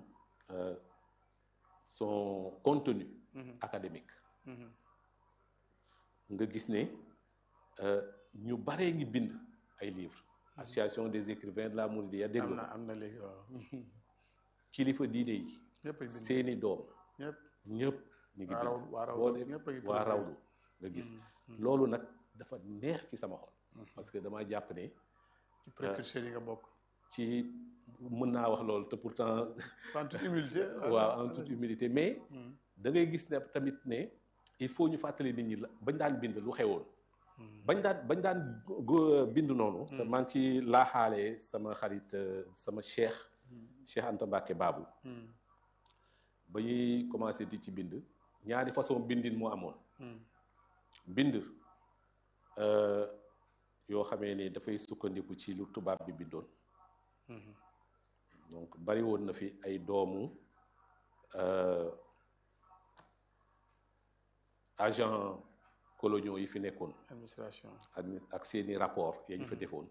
son contenu. académique. nga gis ne ñu baree ngi bind ay livres. association des écrivains de la Mouridiyya dégg am na am na léegi waaw. kilifa diine yi. ñëpp bind seeni doom. ñëpp ñëpp ñu ngi waa raw bind waa raw boo dem ñëpp a ngi waa publié. rawdu nga gis loolu nag dafa neex ci sama xol parce que dama jàpp ne ci précurseurs yi nga bokk. ci mën naa wax loolu te pourtant en toute humilité. waaw en toute humilité mais da ngay gis ne tamit ne il faut ñu fàttali nit ñi la bañ daan bind lu xewoon bañ daan bañ daan go- bind noonu te maa ngi ci laaxaale sama xarit euh, sama cheikh cheikh Anta Mbacke Babou ba ñuy commencé di ci bind ñaari façon bindin moo amoon bind euh, yoo xamee ne dafay sukkandiku ci lu tubaab bi bindoon donc bari woon na fi ay doomu euh, agent coloniaux yi fi nekkoon administration. admi- ak seeni rapport ya ñu fa defoon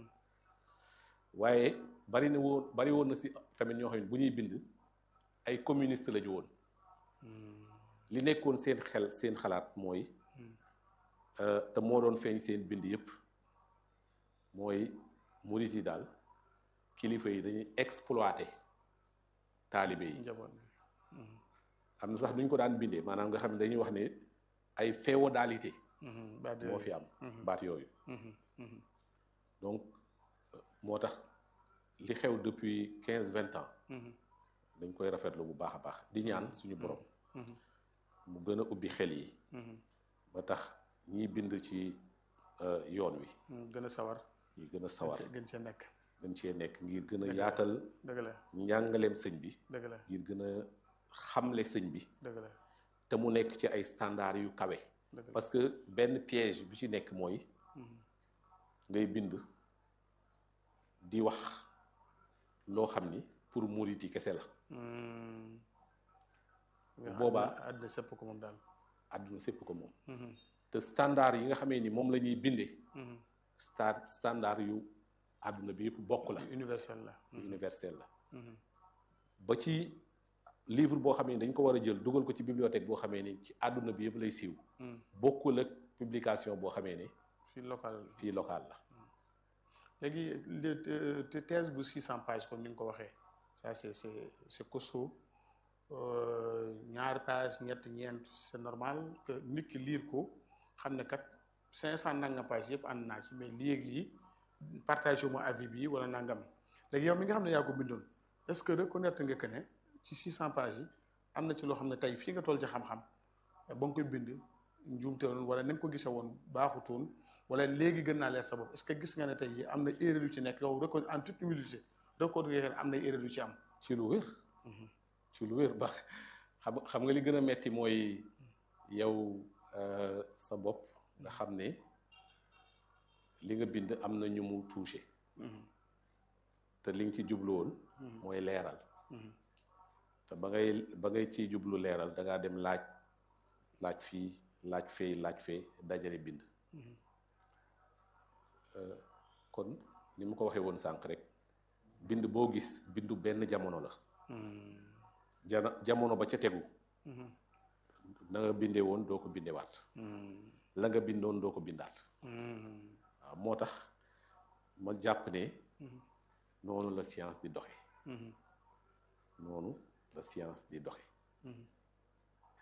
waaye bari na woon bari woon na si tamit ñoo xam ne bu ñuy bind ay communiste la ñu woon li nekkoon seen xel seen xalaat mooy euh, te moo doon feeñ seen bind yépp mooy murit yi daal kilifa yi dañuy exploiter taalibe yi njaboot bi. am na sax duñ ko daan bindee maanaam nga xam ne dañuy wax ne ay féodalité baat moo fi am baat yooyu donc euh, moo tax li xew depuis quinze vingt ans dañ koy rafetlu bu baax a baax di ñaan suñu borom mu gën a ubbi xel yi ba tax ñiy bind ci euh, yoon wi gën a sawar. ñi gën a sawar gën cee- gën cee nekk. gën cee nekk ngir gën a Dëgg la. yaatal dëgg la njàngaleem sëñ bi dëgg la ngir gën a xamle sëñ bi dëgg la te mu nekk ci ay standards yu kawe dëgg la. parce que benn piège bi ci nekk mooy ngay bind di wax loo xam ni pour murit yi kese la boobaa àddina sëpp ko moom daal. àdduna sépp ko moom te standard yi nga xamee ni moom la ñuy bindee star standard yu àdduna bi yëpp bokk la universel la. universel la ba ci livre boo xamee ni dañ ko war a jël dugal ko ci bibliothèque boo xamee ni ci àdduna bi yëpp lay siiw bokkul ak publication boo xamee ni fii local. fii local la léegi le te- te thèse bu 600 pages comme ni nga ko waxee ça c'est c'est c'est costaud Euh, ñaari page ñett ñeent c'est normal que nit ki lire ko xam ne kat 500 nangam page yëpp ànd naa ci mais lii ak lii partagé ma avis bi wala nangam léegi yow mi nga xam ne yaa ko bindoon est-ce que reconnaître nga que ne ci 600 pages yi am na ci loo xam ne tey fii nga toll ci xam-xam ba nga koy bind njuumte woon wala ni nga ko gisee woon baaxutoon wala léegi gën naa leer sa bopp est-ce que gis nga ne tey jii am na erreur yu ci nekk yow reconnaître en toute humilité reconnaître nga ne am na erreur yu ci am. ci lu wér ci lu wér ba xam xam nga li gën a metti mooy yow euh, sa bopp nga xam ne li nga bind am na ñu mu touché te li nga ci jublu woon mooy leeral te ba ngay ba ngay ciy jublu leeral da ngaa dem laaj laaj fii laaj fee laaj fee dajale bind Euh, kon ni ma ko waxee woon sànq rek bind boo gis bindu benn jamono la jana jamono ba ca tegu na nga bindee woon doo ko bindewaat la nga bindoon doo ko bindaat waaw moo tax ma jàpp ne noonu la science di doxe noonu la science di doxe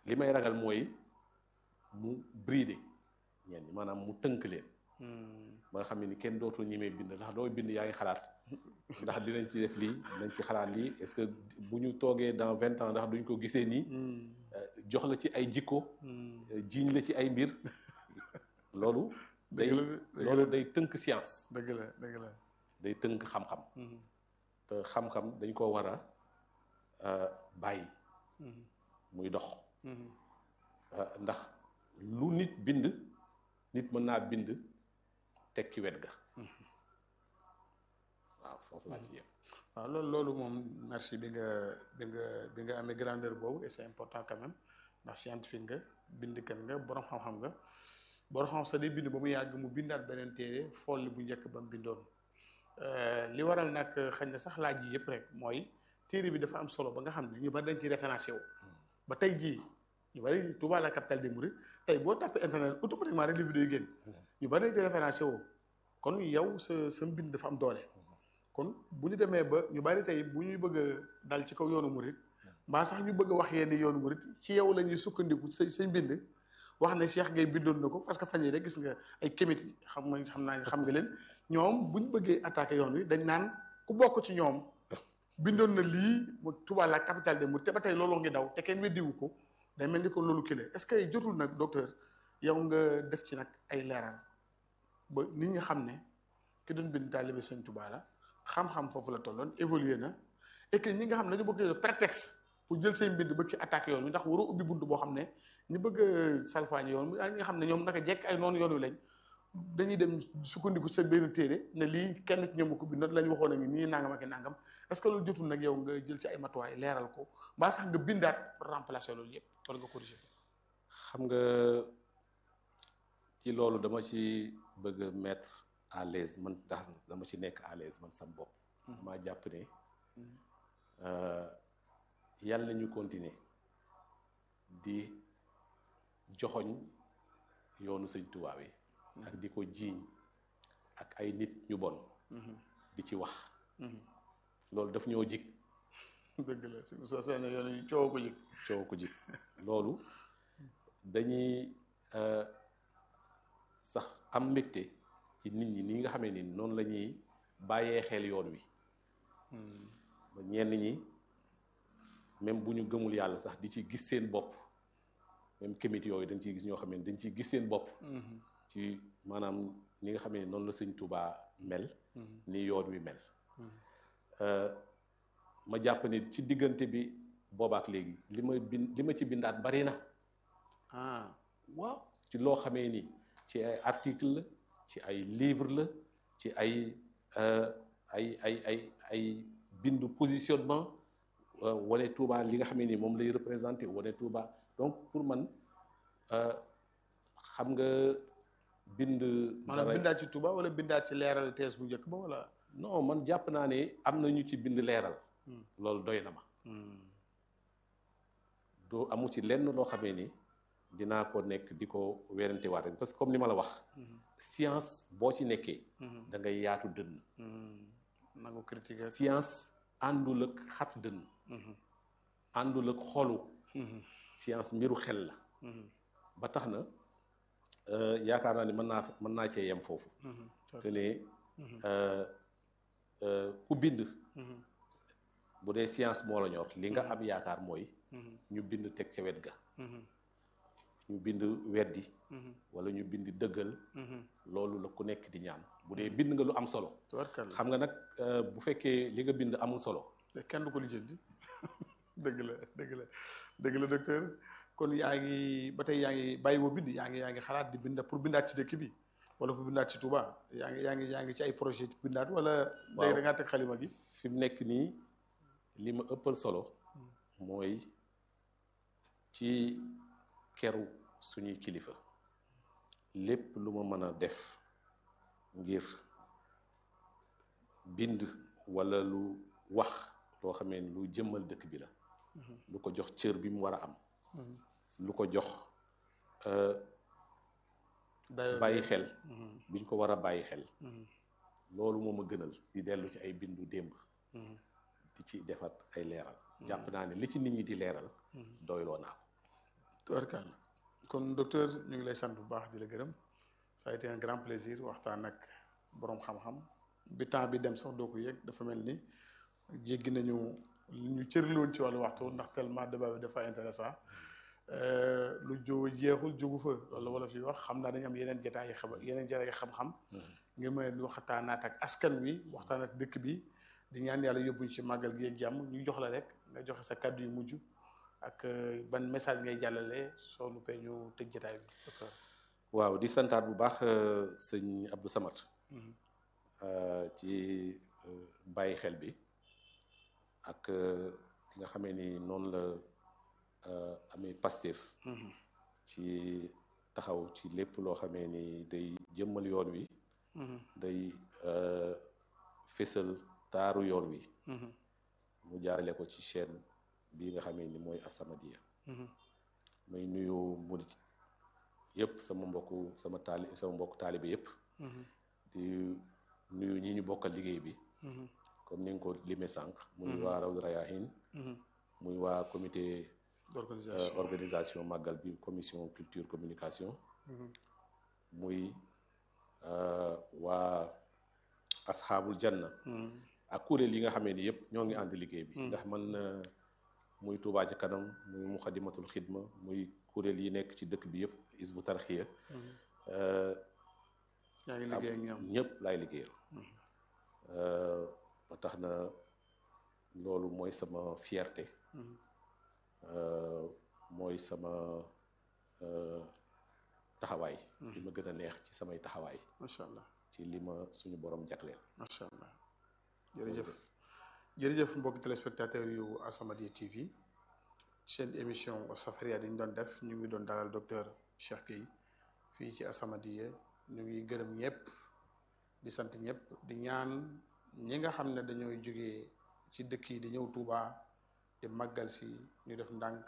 li may ragal mooy mu brider ñenn ñi maanaam mu tënk leen ba nga xam ne ni kenn dootul ñemee bind ndax dooy bind yaa ngi xalaat ndax dinañ ci def lii dinañ ci xalaat lii est-ce que bu ñu toogee dans vingt ans ndax duñ ko gisee nii jox la ci ay jikko jiiñ la ci ay mbir loolu day loolu day tënk science dëgg la dëgg la day tënk xam-xam te xam-xam dañ ko war a bàyyi muy dox ndax lu nit bind nit mën naa bind teg ci wet ga waaw foofu laa ci yem waaw loolu loolu moom merci bi nga bi nga bi nga amee grandeur boobu et c'est important quand même ndax scientifique nga bindkat nga borom xam-xam nga borom xam sax day bind ba mu yàgg mu bindaat beneen téere fool bu njëkk ba mu bindoon li waral nag xañ na sax laaj yi yëpp rek mooy téere bi dafa am solo ba nga xam ne ñu bari dañ ci référencé wu ba tey jii ñu bari Touba la capitale des mourides tey boo tapé internet automatiquement rek li vidéo yi génn ñu bari dañ ci référencé wu kon yow sa sa mbind dafa am doole kon bu ñu demee ba ñu bari tey bu ñuy bëgg a dal ci kaw yoonu murid mbaa sax ñu bëgg a wax yenn yoonu murid ci yow la ñuy sukkandiku sa sa mbind wax ne Cheikh Gueye bindoon na ko parce que fan yii rek gis nga ay kémit xam nga xam naa xam nga leen ñoom bu ñu bëggee attaqué yoon wi dañ naan ku bokk ci ñoom bindoon na lii mu Touba la capitale des mourides te ba tey loolu ngi daw te kenn weddiwu ko day mel ni ko loolu kile est-ce que jotul nag docteur yow nga def ci nag ay leeral ba nit ñi xam ne ki doon bind taalibe Sëñ Touba la xam-xam foofu la tolloon évolué na et que ñi nga xam ne dañu bëgg prétexte pour jël seen mbind bëgg ci attaque yoon wi ndax waroo ubbi bunt boo xam ne ñu bëgg a salfaañi yoon wi ñi nga xam ne ñoom naka jekk ay noonu yoon wi lañ dañuy dem sukkandiku sa benn téere ne lii kenn ci ñoom ko bind lañ waxoon a ngi nii nangam ak nangam est-ce que loolu jotul nag yow nga jël ci ay matuwaay leeral ko mbaa sax nga bindaat pour remplacer loolu yëpp wala nga corriger ko xam nga ci loolu dama ci bëgg a mettre à l'aise man tax dama ci nekk à l'aise man sam bopp damaa jàpp ne yàlla ñu continuer di joxoñ yoonu sëñ Tuubaa yi ak di ko jiiñ ak ay nit ñu bon di ci wax loolu daf ñoo jig dëgg la si sa seen yoon yi coow ko jig coow ko jig loolu dañuy sax am mbégte ci nit ñi ni nga xamee ni noonu la ñuy bàyyee xel yoon wi ba ñenn ñi même bu ñu gëmul yàlla sax di ci gis seen bopp même kémit yooyu dañ ciy gis ñoo xam ne dañ ciy gis seen bopp ci maanaam ni nga xamee ni noonu la sëñ Tuubaa mel ni yoon wi mel ma jàpp ni ci diggante bi boobaak léegi li ma bind li ma ci bindaat bari na ah waaw ci loo xamee ni ci ay article la ci ay livre la ci ay ay ay ay ay bindu positionnement wane Touba li nga xamee ni moom lay représenté wane Touba donc pour man xam nga bind maanaam bindaat ci Touba wala bindaat ci leeral tees bu njëkk ba wala non man jàpp naa ne am na ñu ci bind leeral loolu doy na ma doo amu ci lenn loo xamee ni dinaa ko nekk di ko werante waat parce que comme ni ma la wax science boo ci nekkee da ngay yaatu dënn nangu critique science àndul ak xat dënn àndul ak xolu science mbiru xel la ba tax na yaakaar naa ni mën naa mën naa cee yem foofu que ne ku bind bu dee science moo la ñor li nga am yaakaar mooy ñu bind teg ca wet ga ñu bind weddi wala ñu bind dëggal loolu la ku nekk di ñaan bu dee bind nga lu am solo xam nga nag bu fekkee li nga bind amul solo kenn du ko lijjanti dëgg la dëgg la dëgg la docteur kon yaa ngi ba tey yaa ngi bàyyi woo bind yaa ngi yaa ngi xalaat di bind pour bindaat ci dëkk bi wala pour bindaat ci Touba yaa ngi yaa ngi yaa ngi ci ay projet ci bindaat wala léegi da ngaa teg xalima gi fi mu nekk nii li ma ëppal solo mooy ci keru suñuy kilifa lépp lu ma mën a def ngir bind walla lu wax loo xamee ni lu jëmmal dëkk bi la lu ko jox cër bi mu war a am lu ko jox bàyyi xel biñ ko war a bàyyi xel loolu moo ma gënal di dellu ci ay bindu démb di ci defat ay leeral jàpp naa ne li ci nit ñi di leeral doyloo naa ko tubarkalla kon docteur ñu ngi lay sant bu baax di la gërëm ça a été un grand plaisir waxtaan ak boroom xam-xam bi temps bi dem sax doo ko yëg dafa mel ni jéggi nañu li ñu cërloon ci wàllu waxtu ndax tellement débat bi dafa intéressant lu jóo jeexul jógu fa loolu wala fi wax xam naa dañu am yeneen jotaay yi xam yeneen jotaay yi xam-xam ngir mën a waxtaanaat ak askan wi waxtaan ak dëkk bi di ñaan yàlla yóbbuñ ci màggal gi ak jàmm ñu jox la rek nga joxe sa kàddu yu mujj ak ban message ngay jàllale soo nu pee ñu tëj jotaay bi waaw di santaat bu baax sëñ Abdou Samad ci bàyyi xel bi ak li nga xamee ni noonu la amee Pastef ci taxaw ci lépp loo xamee ni day jëmmal yoon wi day fésal taaru yoon wi mu jaarale ko ci chaîne bii nga xamee ni mooy As-Samadiyya may nuyu murit yëpp sama mbokku sama taali sama mbokku taalibe yëpp di nuyu ñi ñu bokkal liggéey bi comme ni nga ko limee sànq muy waa Rawdu Rayaahin muy waa comité organisation màggal bi commission culture communication muy waa asxaabul janna ak kuréel yi nga xamee ni yëpp ñoo ngi ànd liggéey bi ndax man muy Tuubaa ci kanam muy muxadimatul xidma muy kuréel yi nekk ci dëkk bi yëpp isbu tarxiya yaa ngi liggéey ak ñoom ñëpp laay liggéeyal ba tax na loolu mooy sama fierté mooy sama taxawaay li ma gën a neex ci samay taxawaay macha allah ci li ma suñu borom jagleel macha allah jërëjëf jërëjëf mbokki téléspectateur yu As-Samadiyya TV seen émission Safariya dañu doon def ñu ngi doon dalal docteur Cheikh Gueye fii ci As-Samadiyya ñu ngi gërëm ñëpp di sant ñëpp di ñaan ñi nga xam ne dañooy jógee ci dëkk yi di ñëw Touba di màggal si ñu def ndànk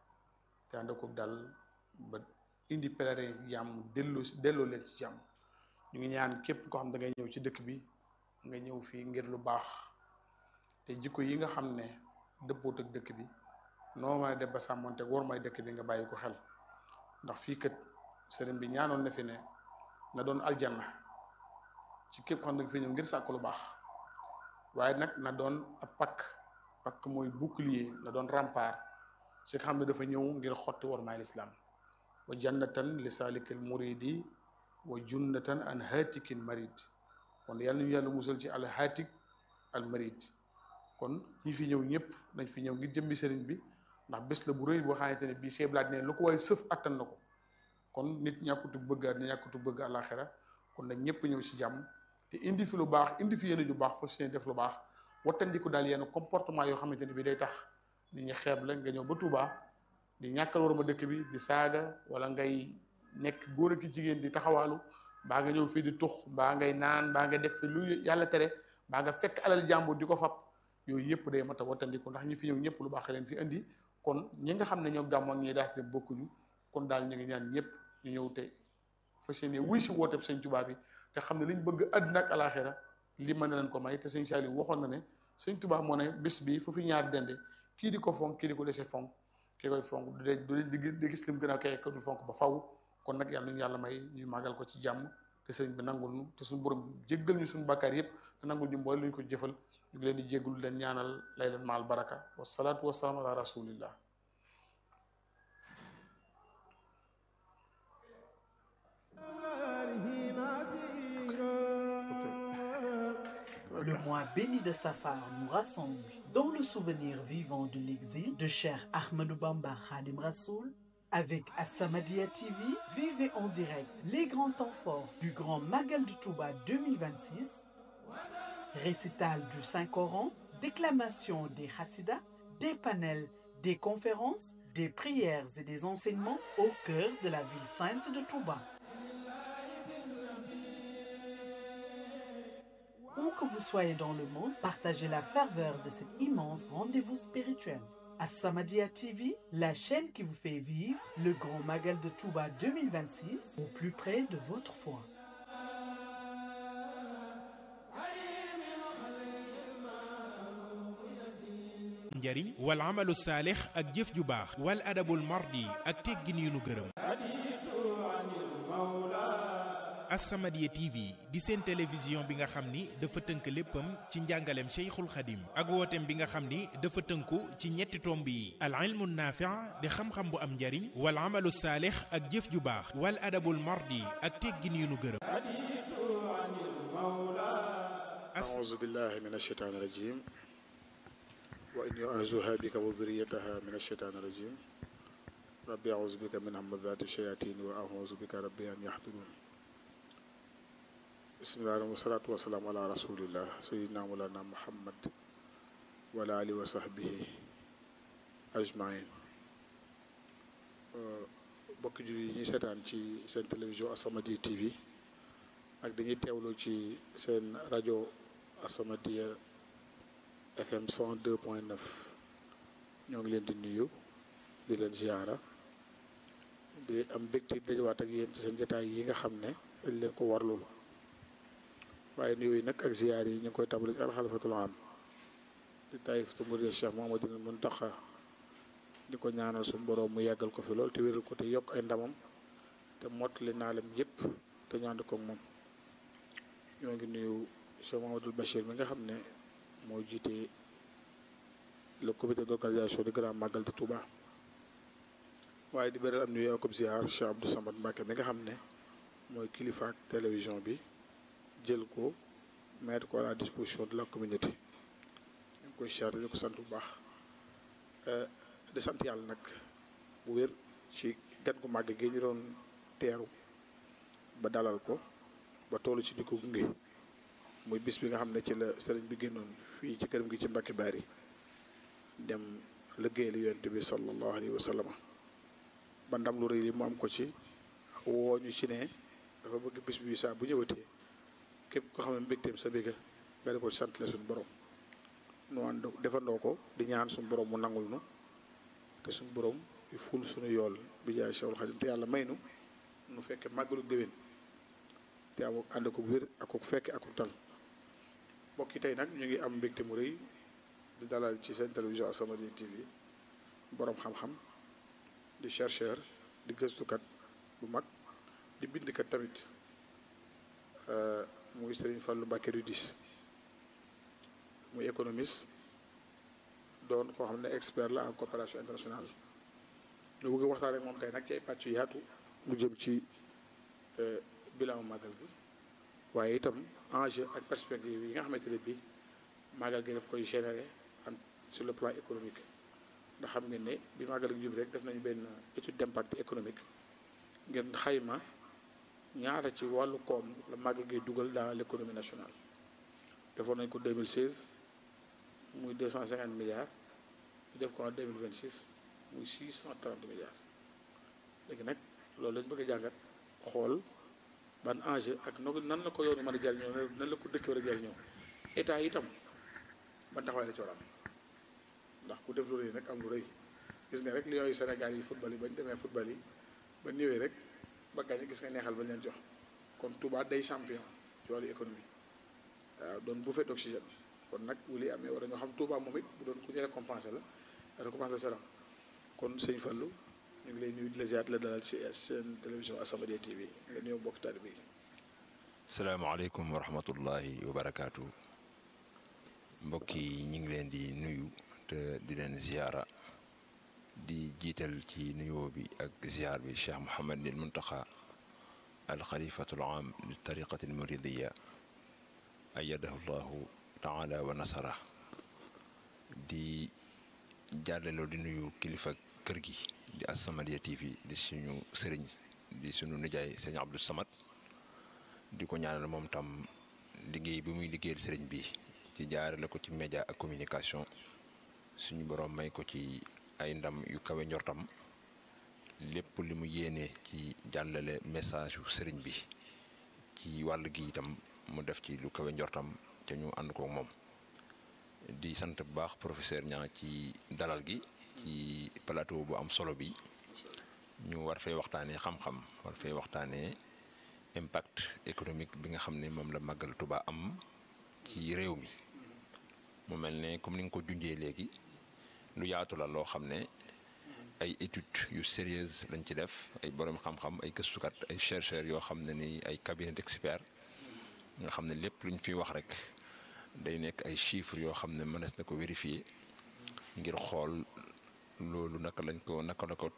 te ànd ko dal ba indi pèlerin jàmm dellu delloo leen ci jàmm ñu ngi ñaan képp koo xam da ngay ñëw ci dëkk bi nga ñëw fii ngir lu baax te jikko yi nga xam ne dëppoot ak dëkk bi noo mën a def ba sàmmonte war may dëkk bi nga bàyyi ko xel ndax fii kat sëriñ bi ñaanoon na fi ne na doon aljanna ci képp xam ne nga fi ñëw ngir sàkk lu baax waaye nag na doon ab pakk pakk mooy bouclier na doon rempart ci nga xam ne dafa ñëw ngir xotti war may lislaam wa jannatan li salikil muridi wa junnatan an hatikin marid kon yàlla ñu yàlla musal ci al hatik al marid kon ñi fi ñëw ñëpp nañ fi ñëw ngir jëmbi sëriñ bi ndax bés la bu rëy boo xamante ne bii seeblaat ne lu ko waaye sëf attan na ko kon nit ñàkkutu bëgg àddina ñàkkutu bëgg àlaxira kon nag ñëpp ñëw ci jàmm te indi fi lu baax indi fi yéene ju baax fa seen def lu baax wattandiku daal yenn comportement yoo xamante ne bi day tax nit ñi xeeb la nga ñëw ba Touba di ñàkkal waruma dëkk bi di saaga wala ngay nekk góor ak jigéen di taxawaalu mbaa nga ñëw fii di tux mbaa ngay naan mbaa nga def fi lu yàlla tere mbaa nga fekk alal jàmbur di ko fab yooyu yëpp day mat a wattandiku ndax ñi fi ñëw ñëpp lu baax leen fi indi kon ñi nga xam ne ñoo gàmm ak ñi daas de bokkuñu kon daal ñu ngi ñaan ñëpp ñu ñëw te fas yéene wuy si wooteeb sëñ Tuubaa bi te xam ne liñ bëgg àddina ak alaxira li mën na leen ko may te sëñ Saliou waxoon na ne sëñ Tuubaa moo ne bis bi fu fi ñaar dende kii di ko fonk kii di ko dese fonk kii koy fonk du dee du leen di gis lim gën a kay ko du fonk ba faw kon nag yàlla ñu yàlla may ñu màggal ko ci jàmm te sëriñ bi nangul ñu te suñu borom jéggal ñu suñu bàkkaar yëpp te nangul ñu mooy lu ñu ko jëfal ñu ngi leen di jéggul leen ñaanal lay leen maal baraka wasalaatu wasalaam ala rasulillah Le mois béni de Safar nous rassemble dans le souvenir vivant de l'exil de Cheikh Ahmadou Bamba Khadim Rassoul. Avec As-Samadiyya TV, vivez en direct les grands temps forts du Grand Magal de Touba 2026, récital du Saint-Coran, déclamation des Hassidas, des panels, des conférences, des prières et des enseignements au cœur de la ville sainte de Touba. Où que vous soyez dans le monde, partagez la ferveur de cet immense rendez-vous spirituel. As-Samadiyya TV, la chaîne qui vous fait vivre le Grand Magal de Touba 2026 au plus près de votre foi. njariñ wal amalu saalix ak jëf ju baax wal adabul mardi ak teggin yu nu gërëm As-Samadiyya TV di seen télévision bi nga xam ni dafa tënk léppam ci njàngaleem Cheikhul Khadim ak wooteem bi nga xam ni dafa tënku ci ñetti tomb yi al ilmu naafi' di xam-xam bu am njariñ wal amalu saalix ak jëf ju baax wal adabul mardi ak teggin yu nu gërëm أعوذ بالله من الشيطان الرجيم وإني أعوذها بك وذريتها من الشيطان الرجيم ربي أعوذ بك من همزات الشياطين وأعوذ بك ربي أن يحضرون بسم الله والصلاة والسلام على رسول الله سيدنا مولانا محمد وعلى آله وصحبه أجمعين bokk julli yi ñuy seetaan ci seen télévision As-Samadiyya TV ak dañuy teewlu ci seen rajo As-Samadiyya FM 102.9 ñoo ngi leen di nuyu di leen ziyaara di am mbégte dajawaat ak yéen ci seen jotaay yi nga xam ne dañ leen ko warlul waaye nuyu yi nag ak ziyaar yi ñu ngi koy tàmbali ci alxalifatul am di taayif tu murid Cheikh Mouhamadoul Mountakha di ko ñaanal suñu boroom mu yàggal ko fi lool te wéral ko te yokk ay ndamam te mottali naalam yépp te ñu ànd ko ak moom ñoo ngi nuyu Cheikh Mouhamadoul Bachir mi nga xam ne moo jiite le comité d'organisation du grand magal de Touba waaye di beral am nuyu ak ziar Cheikh Abdou Samad Mbacke mi nga xam ne mooy kilifa ak télévision bi jël ko mettre ko à la disposition de la communauté ñu ngi koy ziar di ko sant bu baax di sant yàlla nag bu wér ci gan gu màgg gi ñu doon teeru ba dalal ko ba toolu ci di ko gunge muy bis bi nga xam ne ci la sëriñ bi génnoon fii ci këram gi ci Mbacke Bari dem liggéeyal yonent bi sallallahu alayhi wa sallam ba ndam lu rëy li mu am ko ci woo ñu ci ne dafa bëgg bis bi saa bu ñëwatee képp ko xam ne mbégteem sa bégga nga di ko sant la suñu borom nu ànd defandoo ko di ñaan suñu borom mu nangul nu te suñu borom yu ful suñu yool bi jaay Cheikhul Khadim te yàlla may nu nu fekke màggalu déwén te am ànd ko wér ak ko fekke ak ko tal mbokk yi tey nag ñu ngi am mbégte mu rëy di dalal ci seen télévision As-Samadiyya TV borom xam-xam di chercheur di gëstukat bu mag di bindkat tamit muy Serigne Fallou Mbacké Rudis muy économiste doon koo xam ne expert la en coopération internationale ñu bëgg waxtaan rek moom tey nag ci ay pàcc yu yaatu mu jëm ci bilan magal bi waaye itam enjeu ak perspective yi nga xamante ne bii magal gi daf koy générer en sur le plan économique ndax xam ngeen ne bi magal gi jub rek def nañu benn étude d'impact économique ngeen xayma ñaata ci wàllu koom la magal gi dugal dans l'économie nationale defoon nañ ko 2016 muy 250 milliards ñu def ko en 2026 muy 630 milliards léegi nag loolu lañu bëgg a jàngat xool ban enjeu ak no nan la ko yoonu mën a jariñoo nan la ko dëkk war a jariñoo état itam ban taxawaay la ci war a am ndax ku def lu rëy nag am lu rëy gis nga rek li yooyu Sénégal yi football yi bañ demee football yi ba ñëwee rek ba gaañ gis nga neexal bañ leen jox kon Touba day champion ci wàllu économie waaw doon bouffée d'oxygène kon nag wu li amee war a ñoo xam Touba moom it bu doon ku ñu récompensé la récompense la ci am kon sëñ Fallou ñu ngi lay nuyu di la ziar la dalal ci seen télévision As-Samadiyya TV nga nuyoo mbokk taalibe yi. salaamaaleykum wa rahmatullahi wa barakaatu mbokk yi ñu ngi leen di nuyu te di leen ziara di jiital ci nuyoo bi ak ziar bi Cheikh Mouhamadul Muntaxa al xalifatul aam li tariqati al muridiya ayadahu llahu taala wa nasara di jàllaloo di nuyu kilifa kër gi di As-Samadiyya TV di suñu sëriñ di suñu nijaay sëriñ Abdou Samad di ko ñaanal moom tam liggéey bi muy liggéeyal sëriñ bi ci jaarale ko ci média ak communication suñu borom may ko ci ay ndam yu kawe njortam lépp li mu yéene ci jàllale message yu sëriñ bi ci wàll gi itam mu def ci lu kawe njortam ca ñu ànd ko moom di sant bu baax professeur Niang ci dalal gi ci plateau bu am solo bi ñu war fay waxtaanee xam-xam war fay waxtaanee impact économique bi nga xam ne moom la màggal Tuba am ci réew mi mu mel ne comme ni nga ko junjee léegi lu yaatu la loo xam ne ay études yu sérieuses lañ ci def ay borom xam-xam ay gëstukat ay chercheurs yoo xam ne ni ay cabinet d'experts nga xam ne lépp lu ñu fiy wax rek day nekk ay chiffres yoo xam ne mënees na ko vérifier ngir xool loolu naka lañ ko naka la ko